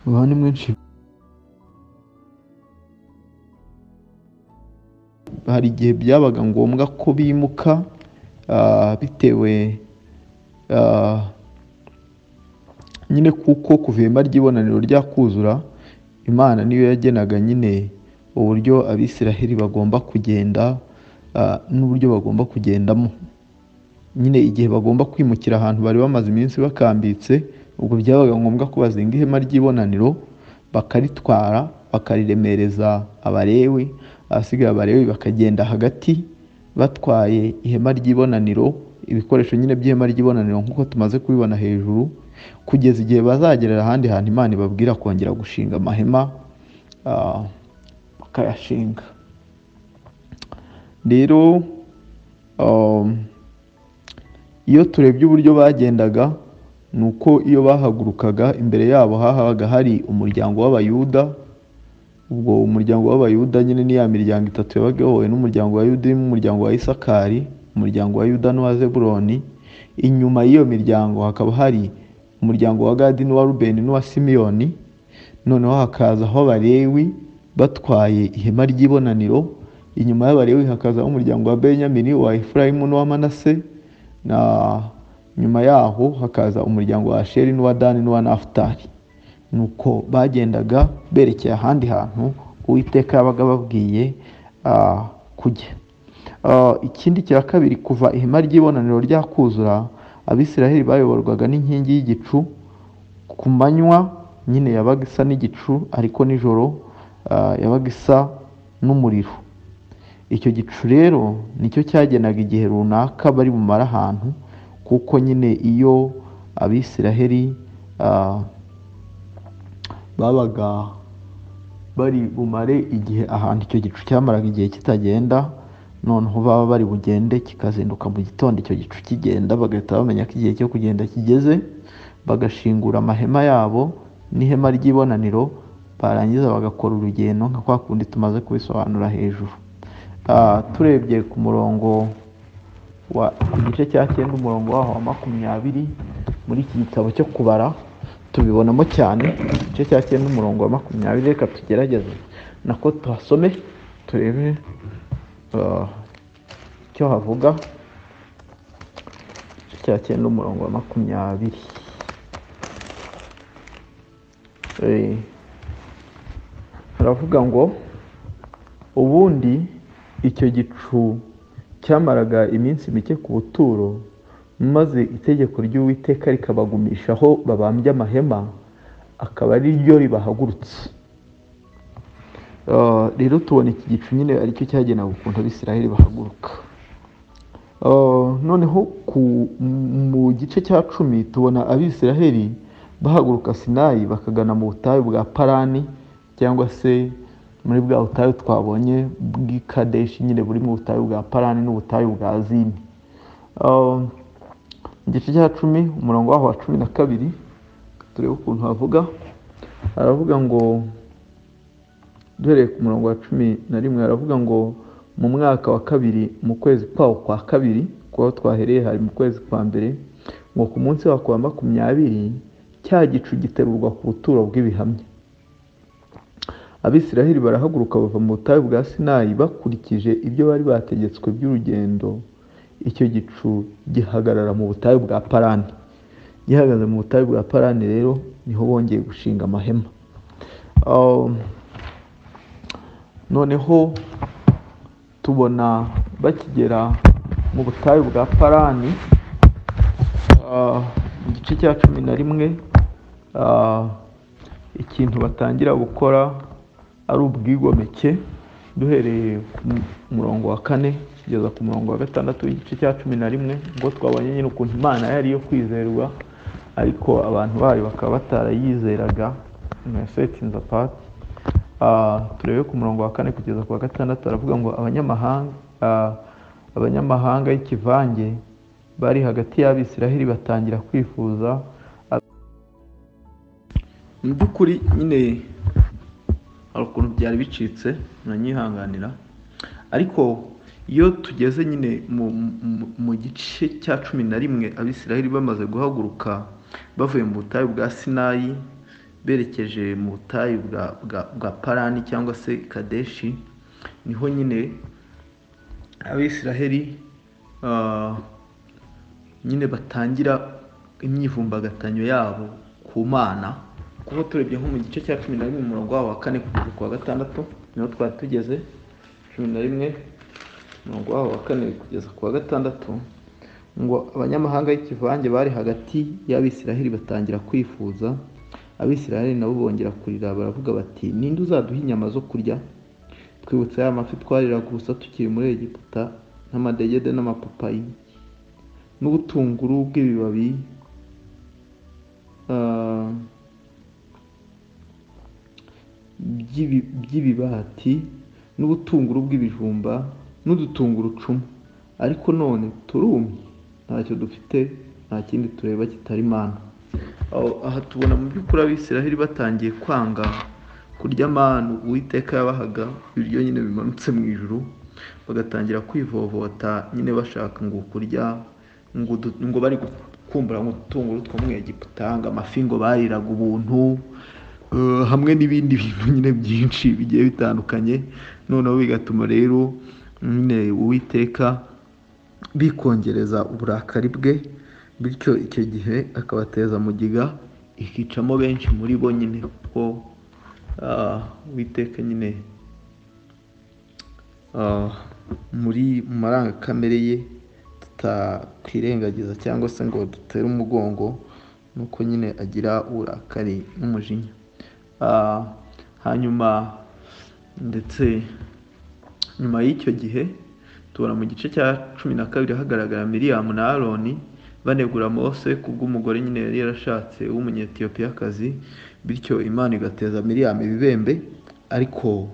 Speaker 1: abantu mwinshi hari igihe byabaga ngombwa ko bimuka ah, bitewe ah, nyine kuko kuva ihema ry'ibonaniro ryakuzura imana niyo yagenaga nyine uburyo abisiraheli bagomba kugenda ah, n'uburyo bagomba kugendamo nyine igihe bagomba kwimukira ahantu bari bamaze iminsi bakambitse ubwo byabaga ngombwa ko bazinga ihema ry'ibonaniro bakaritwara bakariremereza abalewi ahasigaye abalewi bakagenda hagati batwaye ihema ry'ibonaniro ibikoresho nyine by'ihema ry'ibonaniro nk'uko tumaze kubibona hejuru kugeza igihe bazagerera ahandi hantu imana ibabwira kongera gushinga amahema ah, bakayashinga rero um, iyo turebye uburyo bagendaga ni uko iyo bahagurukaga imbere yabo hahabaga hari umuryango w'abayuda ubwo umuryango w'abayuda nyine ni ya miryango itatu yabaga iyobowe n'umuryango wa yuda irimo umuryango wa isakari umuryango wa yuda n'uwa zebuloni inyuma y'iyo miryango hakaba hari umuryango wa gadi n'uwa rubeni n'uwa simiyoni noneho hakazaho abalewi batwaye ihema ry'ibonaniro inyuma y'abalewi hakazaho umuryango wa benyamini uwa efurayimu n'uwa manase na nyuma yaho hakaza umuryango wa asheri n'uwa dani n'uwa nafutali nuko bagendaga berekeye ahandi hantu uwiteka yabaga ababwiye ah, kujya Ah, ikindi cya kabiri kuva ihema ry'ibonaniro ryakuzura abisiraheli bayoborwaga n'inkingi y'igicu ku manywa nyine yabaga isa n'igicu ariko nijoro ah, yabaga isa n'umuriro icyo gicu rero nicyo cyagenaga igihe runaka bari bumara ahantu kuko nyine iyo abisiraheli ah, babaga bari bumare igihe ahantu icyo gicu cyamaraga igihe kitagenda noneho baba bari bugende kikazinduka mu gitondo icyo gicu kigenda bagahita bamenya ko igihe cyo kugenda kigeze bagashingura amahema yabo n'ihema ry'ibonaniro barangiza bagakora urugendo nka kwa kundi tumaze kubisobanura hejuru Ah, turebye ku murongo wa ku gice cya cyenda umurongo waho wa makumyabiri muri iki gitabo cyo kubara tubibonamo cyane igice cya cyenda umurongo wa makumyabiri reka tugerageze nako tuhasome turebe ah, icyo havuga igice cya cyenda umurongo wa makumyabiri Eh, haravuga ngo ubundi icyo gicu cyamaraga iminsi mike ku buturo maze itegeko ry'uwiteka rikabagumisha aho babambye amahema akaba ari ryo ribahagurutse Ah, rero tubona iki gicu nyine aricyo cyagenewe ukuntu abisiraheli bahaguruka Ah, noneho ku- mu gice cya cumi tubona abisiraheli bahaguruka sinayi bakagana mu butayu bwa parani cyangwa se muri bwa butayu twabonye bw'i kadeshi nyine buri mu butayu bwa parani n'ubutayu bwa zini Ah, mu gice cya cumi umurongo waho wa cumi na kabiri turebe ukuntu havuga haravuga ngo duhereye ku murongo wa cumi na rimwe haravuga ngo mu mwaka wa kabiri mu kwezi kwawo kwa kabiri kuko twahereye hari mu kwezi kwa mbere ngo ku munsi wako wa makumyabiri cya gicu giterurwa ku buturo bw'ibihamya abisiraheli barahaguruka bava mu butayu bwa sinayi bakurikije ibyo bari bategetswe by'urugendo icyo gicu gihagarara mu butayu bwa parani gihagaze mu butayu bwa parani rero niho bongeye gushinga amahema Um, noneho tubona bakigera mu butayu bwa parani ah, mu gice cya cumi na rimwe ah, ikintu batangira gukora ari ubwigomeke duhereye ku murongo wa kane kugeza ku murongo wa gatandatu w'igice cya cumi na rimwe ubwo twabonye nyine ukuntu imana yari iyo kwizerwa ariko abantu bayo bakaba batarayizeraga mesetinza pati Ah, turebe ku murongo wa kane kugeza ku wa gatandatu baravuga ngo abanyamahanga ah, abanyamahanga y'ikivange bari hagati y'abisiraheli batangira kwifuza mu by'ukuri nyine hari ukuntu byari bicitse mwanyihanganira ariko iyo tugeze nyine mu, mu- mu gice cya cumi na rimwe abisiraheli bamaze guhaguruka bavuye mu butayu bwa sinayi berekeje mu butayu bwa, bwa, bwa parani cyangwa se kadeshi niho nyine abisiraheli ah, nyine batangira imyivumbagatanyo yabo ku mana kuko turebye nko mu gice cya cumi na rimwe umurongo wabo wa kane kugeza ku wa gatandatu niho twari tugeze cumi na rimwe umurongo wabo wa kane kugeza ku wa gatandatu ngo abanyamahanga y'ikivange bari hagati y'abisiraheli batangira kwifuza abisiraheli nabo bongera kurira baravuga bati ninde uzaduha inyama zo kurya twibutse ya mafi twariraga ubusa tukiri muri egiputa n'amadegede n'amapapayi n'ubutunguru bw'ibibabi ah, by'ibi- by'ibibati n'ubutunguru bw'ibijumba n'udutungurucumu ariko none turumye ntacyo dufite nta kindi tureba kitari mana Aho- aha tubona mu by'ukuri abisiraheli batangiye kwanga kurya manu uwiteka yabahaga ibiryo nyine bimanutse mu ijuru bagatangira kwivovota nyine bashaka ngo kurya ngo udu- ngo bari kumbura ngo udutunguru two mu egiputa ngo amafi ngo bariraga ubuntu eh, hamwe n'ibindi bintu nyine byinshi bigiye bitandukanye noneho bigatuma rero nyine uwiteka bikongereza uburakari bwe bityo icyo gihe akabateza mugiga ikicamo benshi muri bo nyine kuko ah, uwiteka nyine ah, muri mu marangakamere ye tutakwirengagiza cyangwa se ngo dutere umugongo nuko nyine agira uburakari n'umujinya Ah, hanyuma ndetse nyuma y'icyo gihe tubona mu gice cya cumi na kabiri hagaragara miriyamu na aroni banegura mose kubw'umugore nyine yari yarashatse w'umunyetiyopiyakazi bityo imana igateza miriyamu ibibembe ariko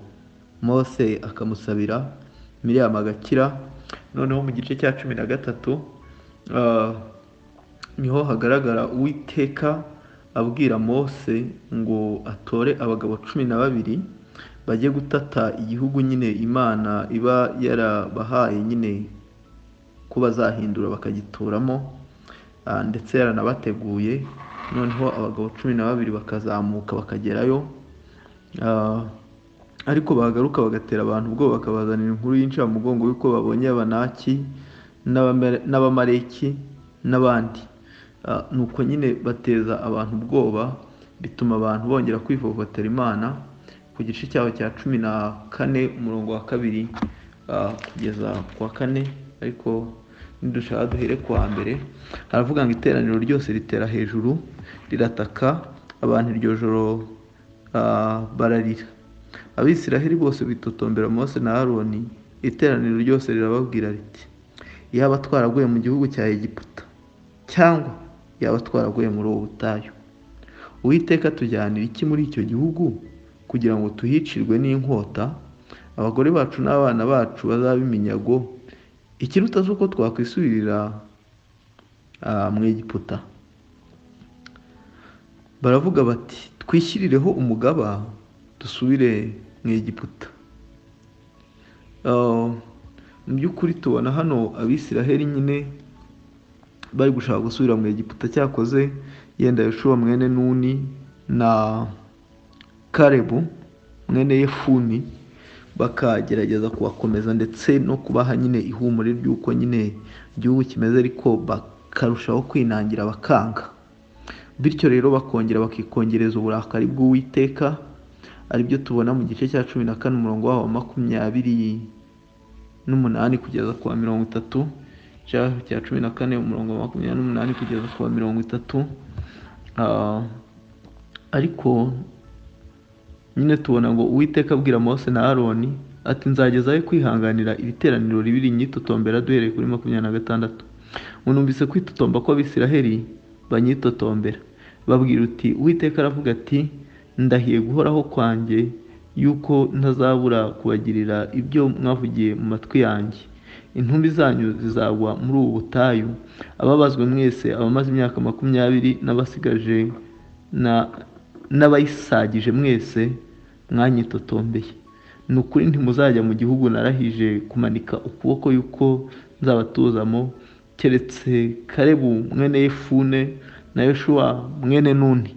Speaker 1: mose akamusabira miriyamu agakira noneho mu gice cya cumi na gatatu ah, niho hagaragara uwiteka abwira mose ngo atore abagabo cumi na babiri bajye gutata igihugu nyine imana iba yarabahaye nyine ko bazahindura bakagituramo ah, ndetse yaranabateguye noneho abagabo cumi na babiri bakazamuka bakagerayo Ah, ariko bagaruka bagatera abantu ubwoba bakabazanira inkuru y'incamugongo y'uko babonye abanaki n'Abamere- n'abamaleki n'abandi Ah, nuko nyine bateza abantu ubwoba bituma abantu bongera kwivovotera imana ku gice cyabo cya cumi na kane umurongo wa kabiri ah, kugeza ku wa kane ariko nidushaka duhere ku wa mbere haravuga ngo iteraniro ryose ritera hejuru rirataka abantu iryo joro ah, bararira abisiraheli bose bitotombera mose na aroni iteraniro ryose rirababwira riti yaba twaraguye mu gihugu cya egiputa cyangwa yaba twaraguye muri ubu butayu uwiteka tujyanira iki muri icyo gihugu kugira ngo tuhicirwe n'inkota abagore bacu n'abana bacu bazabe iminyago ikiruta si uko twakwisubirira ah, mu egiputa baravuga bati twishyirireho umugaba dusubire mu egiputa Ah, mu by'ukuri tubona hano abisiraheli nyine bari gushaka gusubira mu egiputa cyakoze yenda yoshuwa mwene nuni na karebu mwene yefuni bakagerageza kubakomeza ndetse no kubaha nyine ihumure ry'uko nyine igihugu kimeze ariko bakarushaho kwinangira bakanga bityo rero bakongera bakikongereza uburakari bw'uwiteka aribyo tubona mu gice cya cumi na kane umurongo waho wa makumyabiri n'umunani kugeza ku wa mirongo itatu cya cya cumi na kane umurongo wa makumyabiri n'umunani kugeza ku wa mirongo itatu Ah, ariko nyine tubona ngo uwiteka abwira mose na aroni ati nzagezayo kwihanganira iri teraniro ribiri nyitotombera duhereye kuri makumyabiri na gatandatu unumvise kwitotomba kw'abisiraheli banyitotombera babwira uti uwiteka aravuga ati ndahiye guhoraho kwanjye yuko ntazabura kubagirira ibyo mwavugiye mu matwi yanjye intumbi zanyu zizagwa muri ubu butayu ababazwe mwese abamaze imyaka makumyabiri n'abasigaje na- n'abayisagije mwese mwanyitotombeye ni ukuri ntimuzajya mu gihugu narahije kumanika ukuboko yuko nzabatuzamo keretse karebu mwene yefune na yoshuwa mwene nuni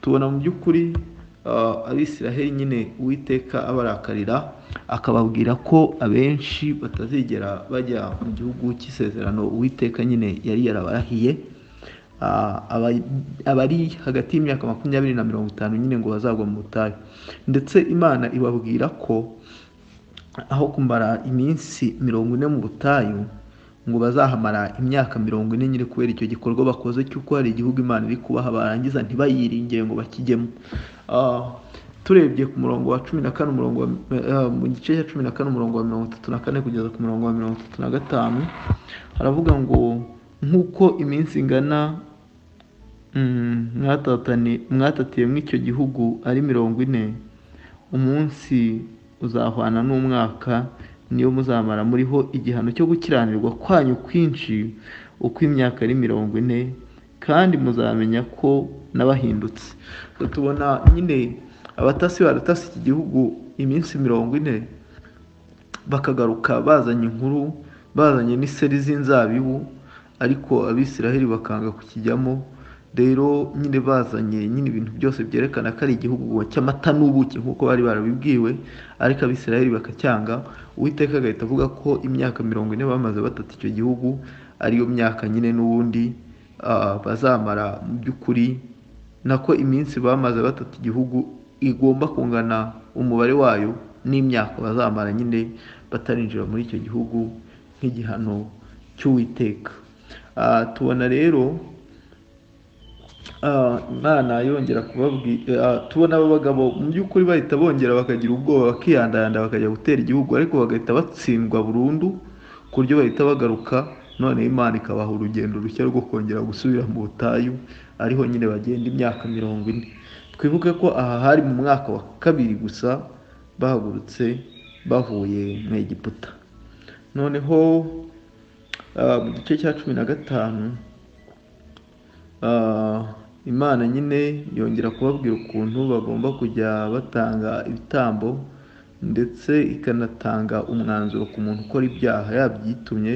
Speaker 1: tubona mu by'ukuri ah, abisiraheli nyine uwiteka abarakarira akababwira ko abenshi batazigera bajya mu gihugu cy'isezerano uwiteka nyine yari yarabarahiye Ah, aba- abari hagati y'imyaka makumyabiri na mirongo itanu nyine ngo bazagwa mu butayu ndetse imana ibabwira ko aho kumara iminsi mirongo ine mu butayu ngo bazahamara imyaka mirongo ine nyine kubera icyo gikorwa bakoze cy'uko hari igihugu imana iri kubaha barangiza ntibayiringire ngo bakijyemo Ah, turebye ku murongo wa cumi na kane umurongo wa, ah, mu gice cya cumi na kane umurongo wa mirongo itatu na kane kugeza ku murongo wa mirongo itatu na gatanu haravuga ngo nk'uko iminsi ingana mm, mwatatani- mwatatiyemo icyo gihugu ari mirongo ine umunsi uzahwana n'umwaka niyo muzamara muriho igihano cyo gukiranirwa kwanyu kwinshi uko imyaka ari mirongo ine kandi muzamenya ko nabahindutse Ubwo tubona nyine abatasi baratasi iki gihugu iminsi mirongo ine bakagaruka bazanye inkuru bazanye n'iseri z'inzabibu ariko abisiraheli bakanga kukijyamo rero nyine bazanye nyine ibintu byose byerekana ko ari igihugu cy'amata n'ubuki nk'uko bari barabibwiwe ariko abisiraheli bakacyanga uwiteka agahita avuga ko imyaka mirongo ine bamaze batata icyo gihugu ariyo myaka nyine n'ubundi ah, bazamara mu by'ukuri nako iminsi bamaze batata igihugu igomba kungana umubare wayo n'imyaka bazamara nyine batarinjira muri icyo gihugu nk'igihano cy'uwiteka Ah, tubona rero mwana yongera kubabwira tubona abagabo mu by'ukuri bahita bongera bakagira ubwoba bakiyandayanda bakajya gutera igihugu ariko bagahita batsindwa burundu ku buryo bahita bagaruka noneho imana ikabaha urugendo rushya rwo kongera gusubira mu butayu ariho nyine bagenda imyaka mirongo ine twibuke ko aha hari mu mwaka wa kabiri gusa bahagurutse bavuye mu egiputa noneho mu gice cya cumi na gatanu imana nyine yongera kubabwira ukuntu bagomba kujya batanga ibitambo ndetse ikanatanga umwanzuro ku muntu ukora ibyaha yabyitumye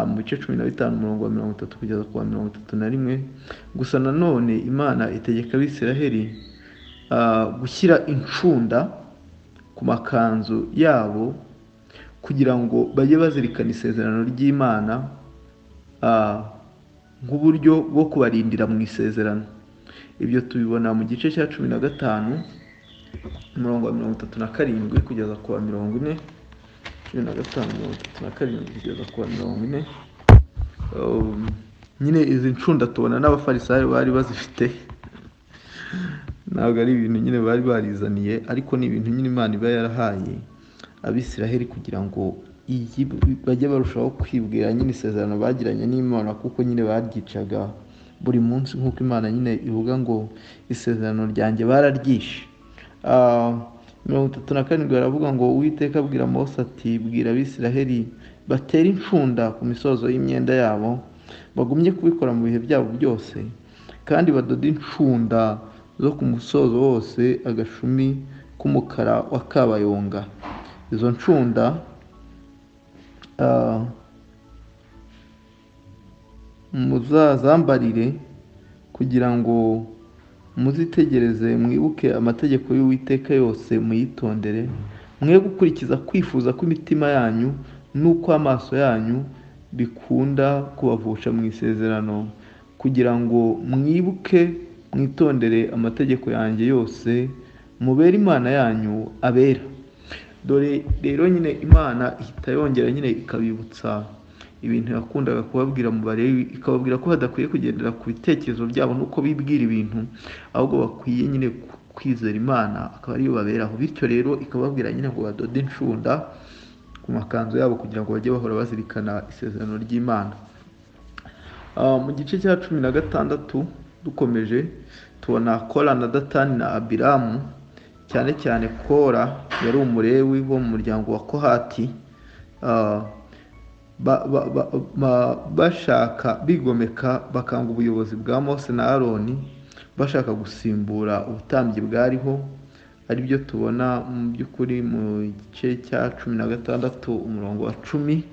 Speaker 1: mu bice cumi na bitanu umurongo wa mirongo itatu kugeza ku wa mirongo itatu na rimwe gusa nanone imana itegeka abisiraheri gushyira incunda ku makanzu yabo kugira ngo bajye bazirikana isezerano ry'imana nk'uburyo bwo kubarindira mu isezerano ibyo tubibona mu gice cya cumi na gatanu umurongo wa mirongo itatu na karindwi kugeza ku wa mirongo ine cumi na gatanu mirongo itatu na karindwi kugeza ku wa mirongo ine nyine izi ncunda tubona n'abafarisayo bari bazifite ntabwo ari ibintu nyine bari barizaniye ariko ni ibintu nyine imana iba yarahaye abisiraheli kugira ngo bajye barushaho kwibwira nyine isezerano bagiranye n'imana kuko nyine baryicaga buri munsi nk'uko imana nyine ivuga ngo isezerano ryanjye bararyishe mirongo itatu na karindwi baravuga ngo uwiteka abwira mose ati bwira abisiraheli batera incunda ku misozo y'imyenda yabo bagumye kubikora mu bihe byabo byose kandi badoda incunda zo ku musozo wose agashumi k'umukara wa kabayonga izo ncunda muzazambarire kugira ngo muzitegereze mwibuke amategeko y'uwiteka yose muyitondere mwe gukurikiza kwifuza kw'imitima yanyu n'uko amaso yanyu bikunda kubavusha mu isezerano kugira ngo mwibuke mwitondere amategeko yanjye yose mubere imana yanyu abera dore rero nyine imana ihita yongera nyine ikabibutsa ibintu yakundaga kubabwira mu barebe ikababwira ko badakwiye kugendera ku bitekerezo byabo n'uko bibwira ibintu ahubwo bakwiye nyine kwizera imana akaba ariyo baberaho bityo rero ikababwira nyine ngo badode incunda ku makanzu yabo kugira ngo bajye bahora bazirikana isezerano ry'imana mu gice cya cumi na gatandatu dukomeje tubona kora na datani na abiramu cyane cyane kora yari umurewi wo mu muryango wa kohati bashaka bigomeka bakanga ubuyobozi bwa mose na aroni bashaka gusimbura ubutambyi bwariho ari byo tubona mu by'ukuri mu gice cya cumi na gatandatu umurongo wa cumi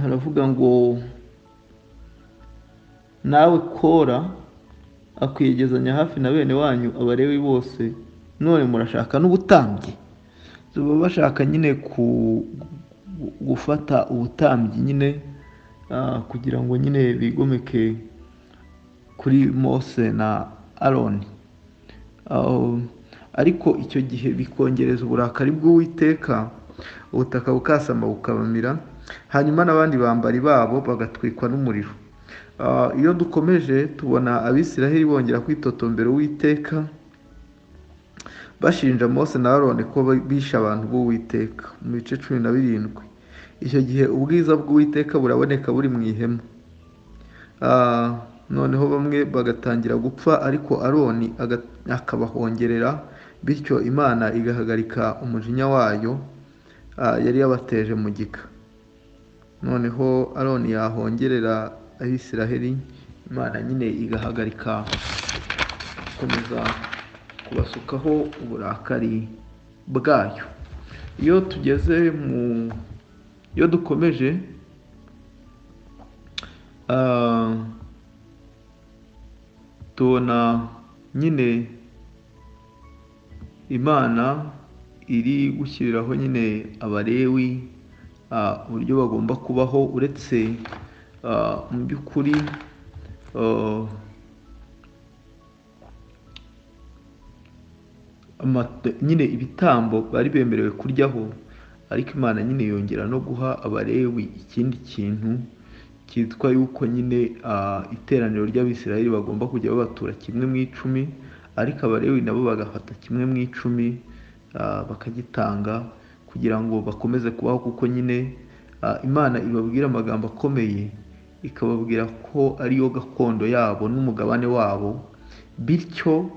Speaker 1: haravuga ngo nawe kora akwiyegezanya hafi na bene wanyu abarewi bose none murashaka n'ubutambyi baba bashaka nyine ku gufata ubutambyi nyine kugira ngo nyine bigomeke kuri mose na aroni ariko icyo gihe bikongereza uburakari bw'uwiteka ubutaka bukasamba bukabamira hanyuma n'abandi bambari babo bagatwikwa n'umuriro iyo dukomeje tubona abisiraheli bongera kwitotombera uwiteka bashinja Mose na Aroni ko bishe abantu b'uwiteka mu bice cumi na birindwi icyo gihe ubwiza bw'uwiteka buraboneka buri mu ihema noneho bamwe bagatangira gupfa ariko Aroni akabahongerera bityo imana igahagarika umujinya wayo yari yabateje mu gika noneho Aroni yahongerera abisiraheli imana nyine igahagarika gukomeza kubasukaho uburakari bwayo iyo tugeze mu iyo dukomeje tubona nyine imana iri gushyiriraho nyine abarewi uburyo bagomba kubaho uretse mu by'ukuri nyine ibitambo bari bemerewe kuryaho ariko imana nyine yongera no guha abarewi ikindi kintu cyitwa yuko nyine iteraniro ry'abisirayeli bagomba kujya babatura kimwe mu icumi ariko abarewi nabo bagafata kimwe mu icumi bakagitanga kugira ngo bakomeze kubaho kuko nyine imana ibabwira amagambo akomeye ikababwira ko ariyo gakondo yabo n'umugabane wabo bityo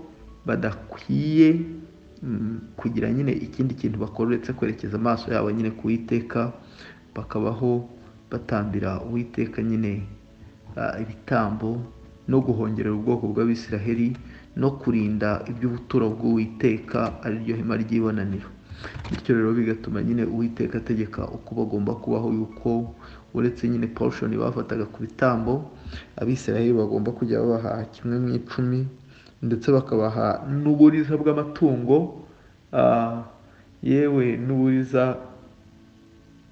Speaker 1: badakwiye kugira nyine ikindi kintu bakora uretse kwerekeza amaso yabo nyine ku iteka bakabaho batambira uwiteka nyine ibitambo no guhongerera ubwoko bw'abisiraheli no kurinda iby'ubuturo bw'uwiteka ariryo hema ry'ibonaniro bityo rero bigatuma nyine uwiteka ategeka uko bagomba kubaho yuko uretse nyine porushoni bafataga ku bitambo abisiraheli bagomba kujya babaha kimwe mu icumi ndetse bakabaha n'uburiza bw'amatungo yewe n'uburiza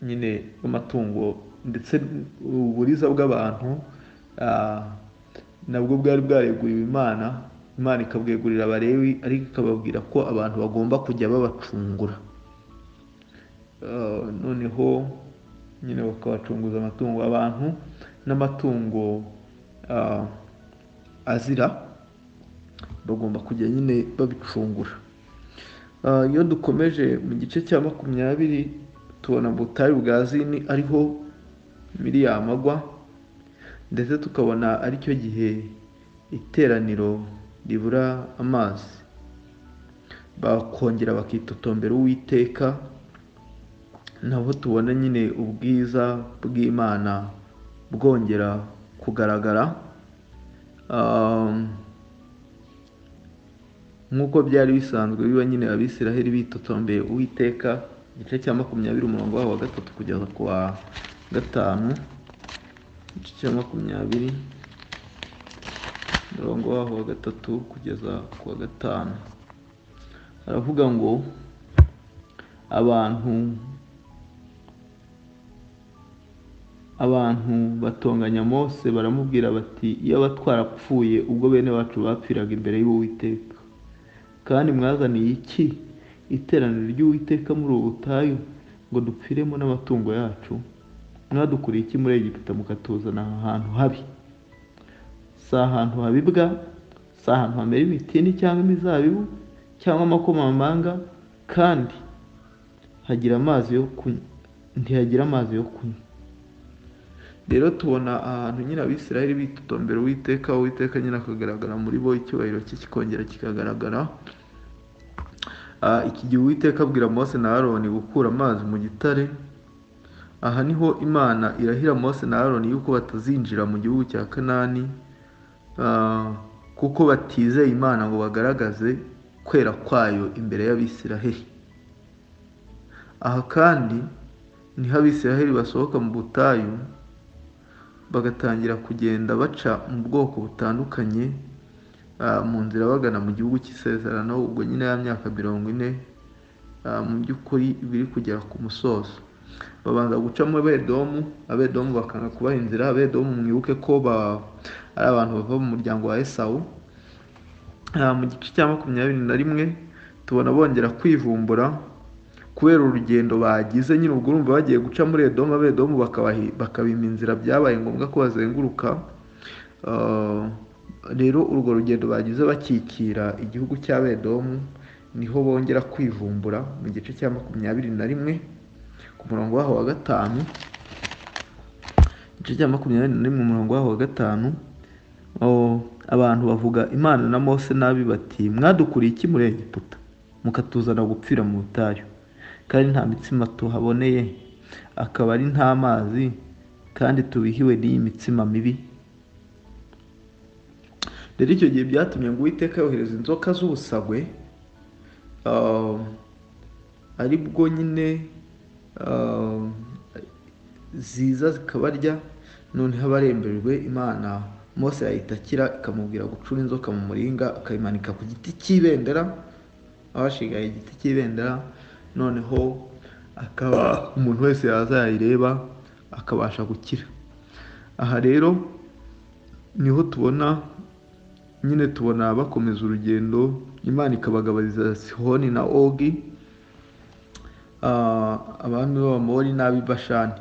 Speaker 1: nyine bw'amatungo ndetse uburiza bw'abantu nabwo bwari bwareguriwe imana imana ikabwegurira abarewi ariko ikababwira ko abantu bagomba kujya babacungura noneho nyine bakabacunguza amatungo abantu n'amatungo azira bagomba kujya nyine babicungura iyo dukomeje mu gice cya makumyabiri tubona butayu bwa zini ariho miliyari agwa ndetse tukabona aricyo gihe iteraniro ribura amazi bakongera bakitotombera uwiteka nabo tubona nyine ubwiza bw'imana bwongera kugaragara nk'uko byari bisanzwe biba nyine abisiraheli bitotombeye uwiteka igice cya makumyabiri umurongo wabo wa gatatu kugeza ku wa gatanu igice cya makumyabiri umurongo waho wa gatatu kugeza ku wa gatanu haravuga ngo abantu abantu batonganya mose baramubwira bati iyo abatwarapfuye ubwo bene bacu bapfiraga imbere y'uwiteka kandi mwazaniye iki iteraniro ry'uwiteka muri ubu butayu ngo dupfiremo n'amatungo yacu mwadukuriye iki muri egiputa mukatuzana aha hantu habi si ahantu habibwa si ahantu hamera imitini cyangwa imizabibu cyangwa amakomamanga kandi hagira amazi yo kunywa ntihagira amazi yo kunywa rero tubona ahantu nyine abisiraheli bitotombera uwiteka uwiteka nyine akagaragara muri bo icyubahiro cye kikongera kikagaragara iki gihe uwiteka abwira mose na aroni gukura amazi mu gitare aha niho imana irahira mose na aroni yuko batazinjira mu gihugu cya kanani kuko batizeye imana ngo bagaragaze kwera kwayo imbere y'abisiraheli aha kandi niho abisiraheli basohoka mu butayu bagatangira kugenda baca mu bwoko butandukanye mu nzira bagana mu gihugu cy'isezerano ubwo nyine ya myaka mirongo ine mu by'ukuri biri kugera ku musozo babanza gucamo abedomu abedomu bakanga kubaha inzira abedomu mwibuke ko ari abantu bava mu muryango wa esawu mu gice cya makumyabiri na rimwe tubona bongera kwivumbura kubera urugendo bagize nyine ubwo urumva bagiye guca muri edomu abedomu bakabima inzira byabaye ngombwa ko bazenguruka rero urwo rugendo bagize bakikira igihugu cy'abedomu niho bongera kwivumbura mu gice cya makumyabiri na rimwe ku murongo waho wa gatanu igice cya makumyabiri na rimwe umurongo waho wa gatanu abantu bavuga imana na mose nabi bati mwadukuriye iki muri egiputa mukatuzana gupfira mu butayu kandi nta mitsima tuhaboneye akaba ari nta mazi kandi tubihiwe n'iyi mitsima mibi rero icyo gihe byatumye ngo uwiteka yohereza inzoka z'ubusagwe ari bwo nyine ziza zikabarya noneho abaremberwe imana mose yahita akira ikamubwira gucura inzoka mu muringa akayimanika ku giti cy'ibendera abashigaye igiti cy'ibendera noneho akaba umuntu wese yaza yayireba akabasha gukira aha rero niho tubona nyine tubona bakomeza urugendo imana ikabagabariza sihoni na ogi abami b'abamori n'ab'ibashani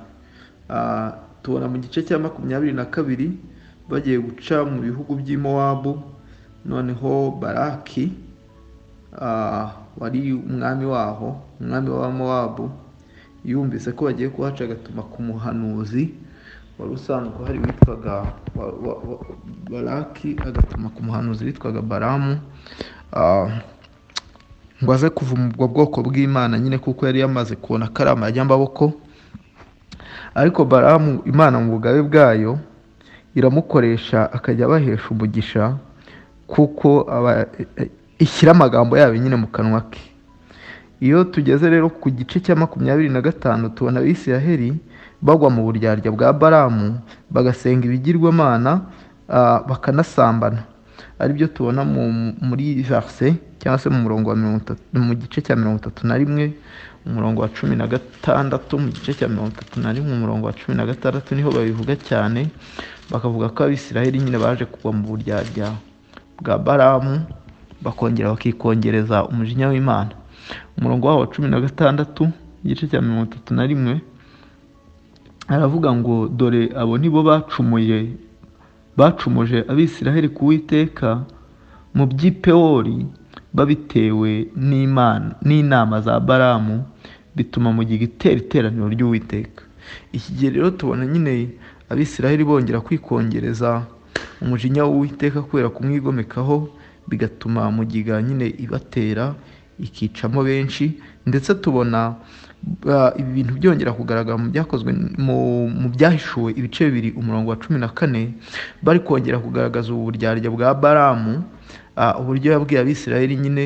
Speaker 1: tubona mu gice cya makumyabiri na kabiri bagiye guca mu bihugu by'i Mowabu noneho baraki ah, wari umwami waho umwami wa Mowabu yumvise ko bagiye kuhaca agatuma ku muhanuzi wari usanzwe hari witwaga wa- wa- wa- baraki agatuma ku muhanuzi witwaga baramu Ah, ngo aze kuva mu bwo bwoko bw'imana nyine kuko yari yamaze kubona akarama y'amaboko ariko baramu imana mu bugabe bwayo iramukoresha akajya abahesha umugisha kuko aba- ishyira amagambo yayo nyine mu kanwa ke iyo tugeze rero ku gice cya makumyabiri na gatanu tubona abisiraheli bagwa mu buryarya bwa baramu bagasenga ibigirwamana ah, bakanasambana ari byo tubona mu- muri verse cyangwa se mu murongo wa mirongo itatu mu gice cya mirongo itatu na rimwe umurongo wa cumi na gatandatu mu gice cya mirongo itatu na rimwe umurongo wa cumi na gatandatu niho babivuga cyane bakavuga ko abisiraheli nyine baje kugwa mu buryarya bwa baramu bakongera bakikongereza umujinya w'imana umurongo waho wa cumi na gatandatu igice cya mirongo itatu na rimwe aravuga ngo dore abo ni bo bacumuye bacumuje abisiraheli ku witeka mu by'i pewori babitewe n'imana n'inama za baramu bituma mu gihe itera iteraniro ry'uwiteka iki gihe rero tubona nyine abisiraheli bongera kwikongereza umujinya w'uwiteka kubera kumwigomekaho bigatuma mu giga nyine ibatera ikicamo benshi ndetse tubona ba- ibi bintu byongera kugaragara mu byakozwe mu- mu byahishuwe ibice bibiri umurongo wa cumi na kane bari kongera kugaragaza ubu buryarya bwa baramu ah, uburyo yabwiye abisirayeli nyine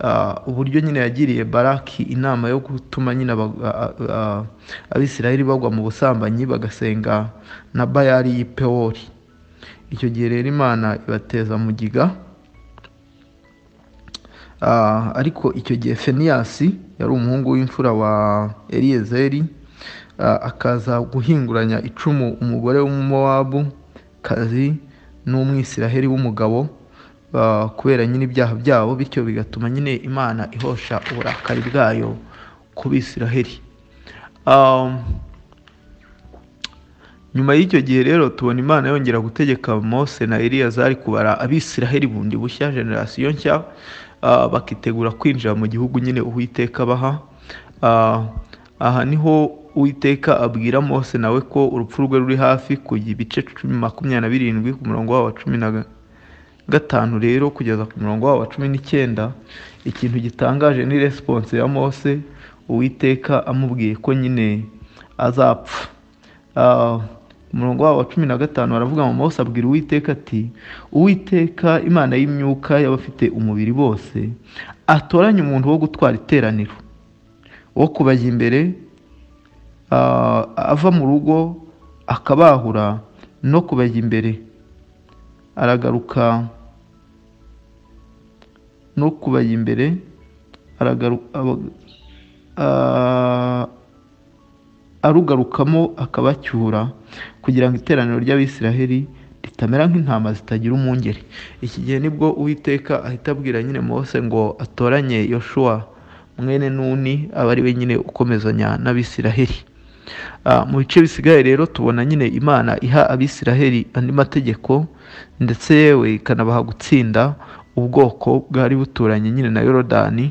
Speaker 1: ah, uburyo nyine yagiriye baraki inama yo gutuma nyine aba- ah, ah, abisirayeli bagwa mu busambanyi bagasenga na bayali y'i pewori icyo gihe rero imana ibateza mugiga Ah, ariko icyo gihe feniyasi yari umuhungu w'imfura wa eliyezeri ah, akaza guhinguranya icumu umugore w'umumowabu kazi n'umwisiraheli w'umugabo ah, kubera nyine ibyaha byabo bityo bigatuma nyine imana ihosha uburakari bwayo ku bisiraheli Ah, nyuma y'icyo gihe rero tubona imana yongera gutegeka mose na eliyazari kubara abisiraheli bundi bushya generasiyo nshya ah, bakitegura kwinjira mu gihugu nyine uwiteka baha Ah, aha niho uwiteka abwira mose nawe ko urupfu rwe ruri hafi ku bice cumi makumyabiri na birindwi ku murongo wawo wa cumi na ga- gatanu rero kugeza ku murongo wabo wa cumi n'icyenda ikintu gitangaje ni resiponse ya mose uwiteka amubwiye ko nyine azapfa Ah, ku murongo wabo wa cumi na gatanu baravuga ngo mose abwira uwiteka ati uwiteka imana y'imyuka y'abafite umubiri bose atoranye umuntu wo gutwara iteraniro wo kubajya imbere ah, ava mu rugo akabahura no kubajya imbere aragaruka no kubajya imbere aragaruka arugarukamo akabacyura kugira ngo iteraniro ry'abisiraheli ritamera nk'intama zitagira umwungeri iki gihe nibwo uwiteka ahita abwira nyine mose ngo atoranye yoshuwa mwene nuni aba ari we nyine ukomezanya n'abisiraheli Ah, mu bice bisigaye rero tubona nyine imana iha abisiraheli andi mategeko ndetse yewe ikanabaha gutsinda ubwoko bwari buturanye nyine na yorodani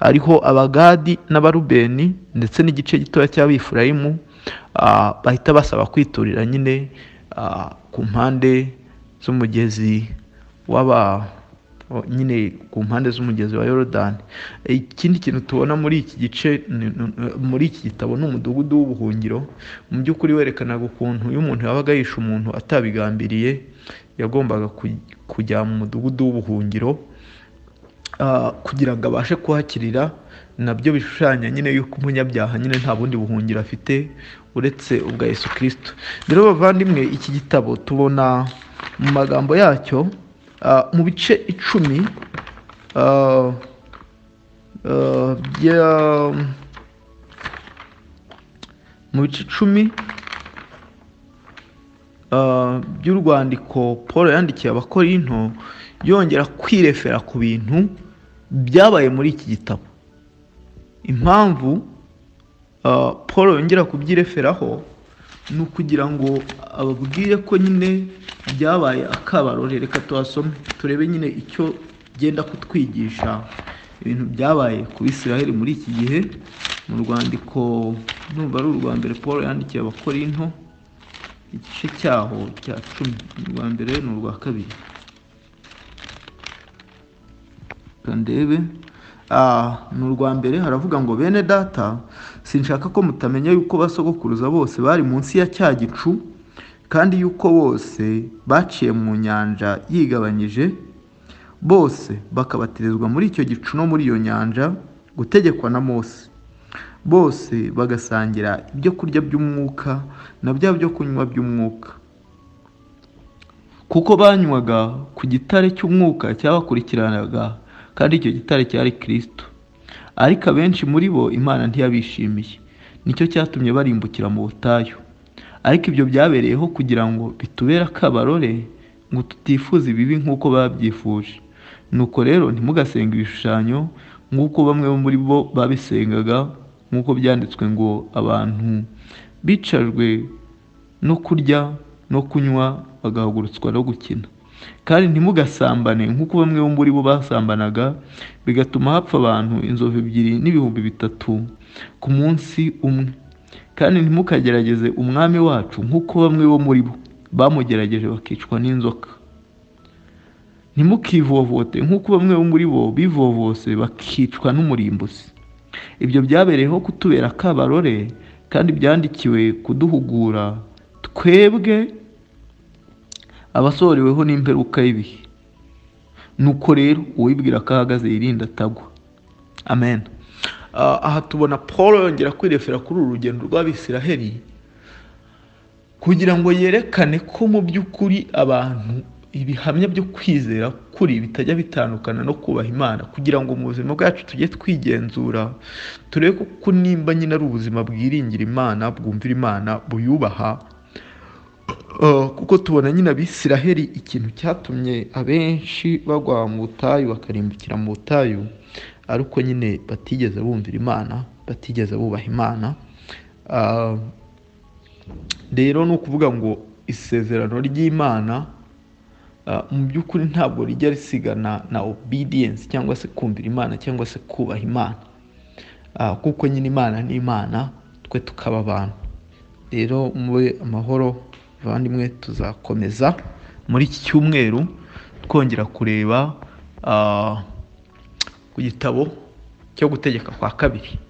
Speaker 1: ariho abagadi n'abarubeni ndetse n'igice gitoya cy'abifurayimu ah, bahita basaba kwiturira nyine ah, ku mpande z'umugezi w'aba o- nyine ku mpande z'umugezi wa yorodani ikindi kintu tubona muri iki gice ni- ni- muri iki gitabo ni umudugudu w'ubuhungiro mu by'ukuri werekanaga ukuntu iyo umuntu yabaga yishe umuntu atabigambiriye yagombaga kuj- kujya mu mudugudu w'ubuhungiro ah, kugira ngo abashe kuhakirira nabyo bishushanya nyine yuko umunyabyaha nyine nta bundi buhungiro afite uretse ubwa yesu kirisito rero bavandimwe iki gitabo tubona mu magambo yacyo ah, mu bice icumi ah, ah, bya- mu bice icumi ah, by'urwandiko paul yandikiye abakorinto yongera kwirefera ku bintu byabaye muri iki gitabo impamvu ah, paul yongera kubyireferaho ni ukugira ngo ababwire ko nyine byabaye akabarore reka tuhasome turebe nyine icyo byenda kutwigisha ibintu byabaye ku Bisiraheli muri iki gihe mu rwandiko numva ari urwa mbere paul yandikiye abakorinto igice cyaho cya cumi urwa mbere ni urwa kabiri reka ndebe Ah, ni urwa mbere haravuga ngo bene data sinshaka ko mutamenya yuko basogokuruza bose bari munsi ya cya gicu kandi yuko bose baciye mu nyanja yigabanyije bose bakabatirizwa muri icyo gicu no muri iyo nyanja gutegekwa na mose bose bagasangira ibyo kurya by'umwuka na bya byo kunywa by'umwuka kuko banywaga ku gitare cy'umwuka cyabakurikiranaga kandi icyo gitare cyari kirisito ariko abenshi muri bo imana ntiyabishimiye nicyo cyatumye barimbukira mu butayu ariko ibyo byabereyeho kugira ngo bitubere akabarore ngo tutifuza ibibi nk'uko babyifuje nuko rero ntimugasenge ibishushanyo nk'uko bamwe muri bo babisengaga nk'uko byanditswe ngo abantu bicajwe no kurya no kunywa bagahagurutswa no gukina kandi ntimugasambane nk'uko bamwe muri bo basambanaga bigatuma hapfa abantu inzovu ebyiri n'ibihumbi bitatu ku munsi umwe kandi ntimukagerageze umwami wacu nk'uko bamwe bo muri bo bamugerageje bakicwa n'inzoka ntimukivovote nk'uko bamwe bo muri bo bivovose bakicwa n'umurimbuzi ibyo byabereyeho kutubera akabarore kandi byandikiwe kuduhugura twebwe abasohoreweho n'imperuka y'ibihe nuko rero uwibwira ko ahagaze yirinda atagwa amen aha tubona paul yongera kwirefera kuri uru rugendo rw'abisiraheli kugira ngo yerekane ko mu by'ukuri abantu ibihamya byo kwizera kuri bitajya bitandukana no kubaha imana kugira ngo mu buzima bwacu tujye twigenzura turebe ko nimba nyine ari ubuzima bwiringira imana bwumvira imana buyubaha kuko tubona nyine abisiraheli ikintu cyatumye abenshi bagwa mu butayu bakarimbukira mu butayu ariko nyine batigeze bumvira imana batigeze bubaha imana rero ni ukuvuga ngo isezerano ry'imana mu by'ukuri ntabwo rijya risigana na obedience cyangwa se kumvira imana cyangwa se kubaha imana kuko nyine imana ni imana twe tukaba abantu rero mube amahoro abavandimwe tuzakomeza muri iki cyumweru twongera kureba ku gitabo cyo gutegeka kwa kabiri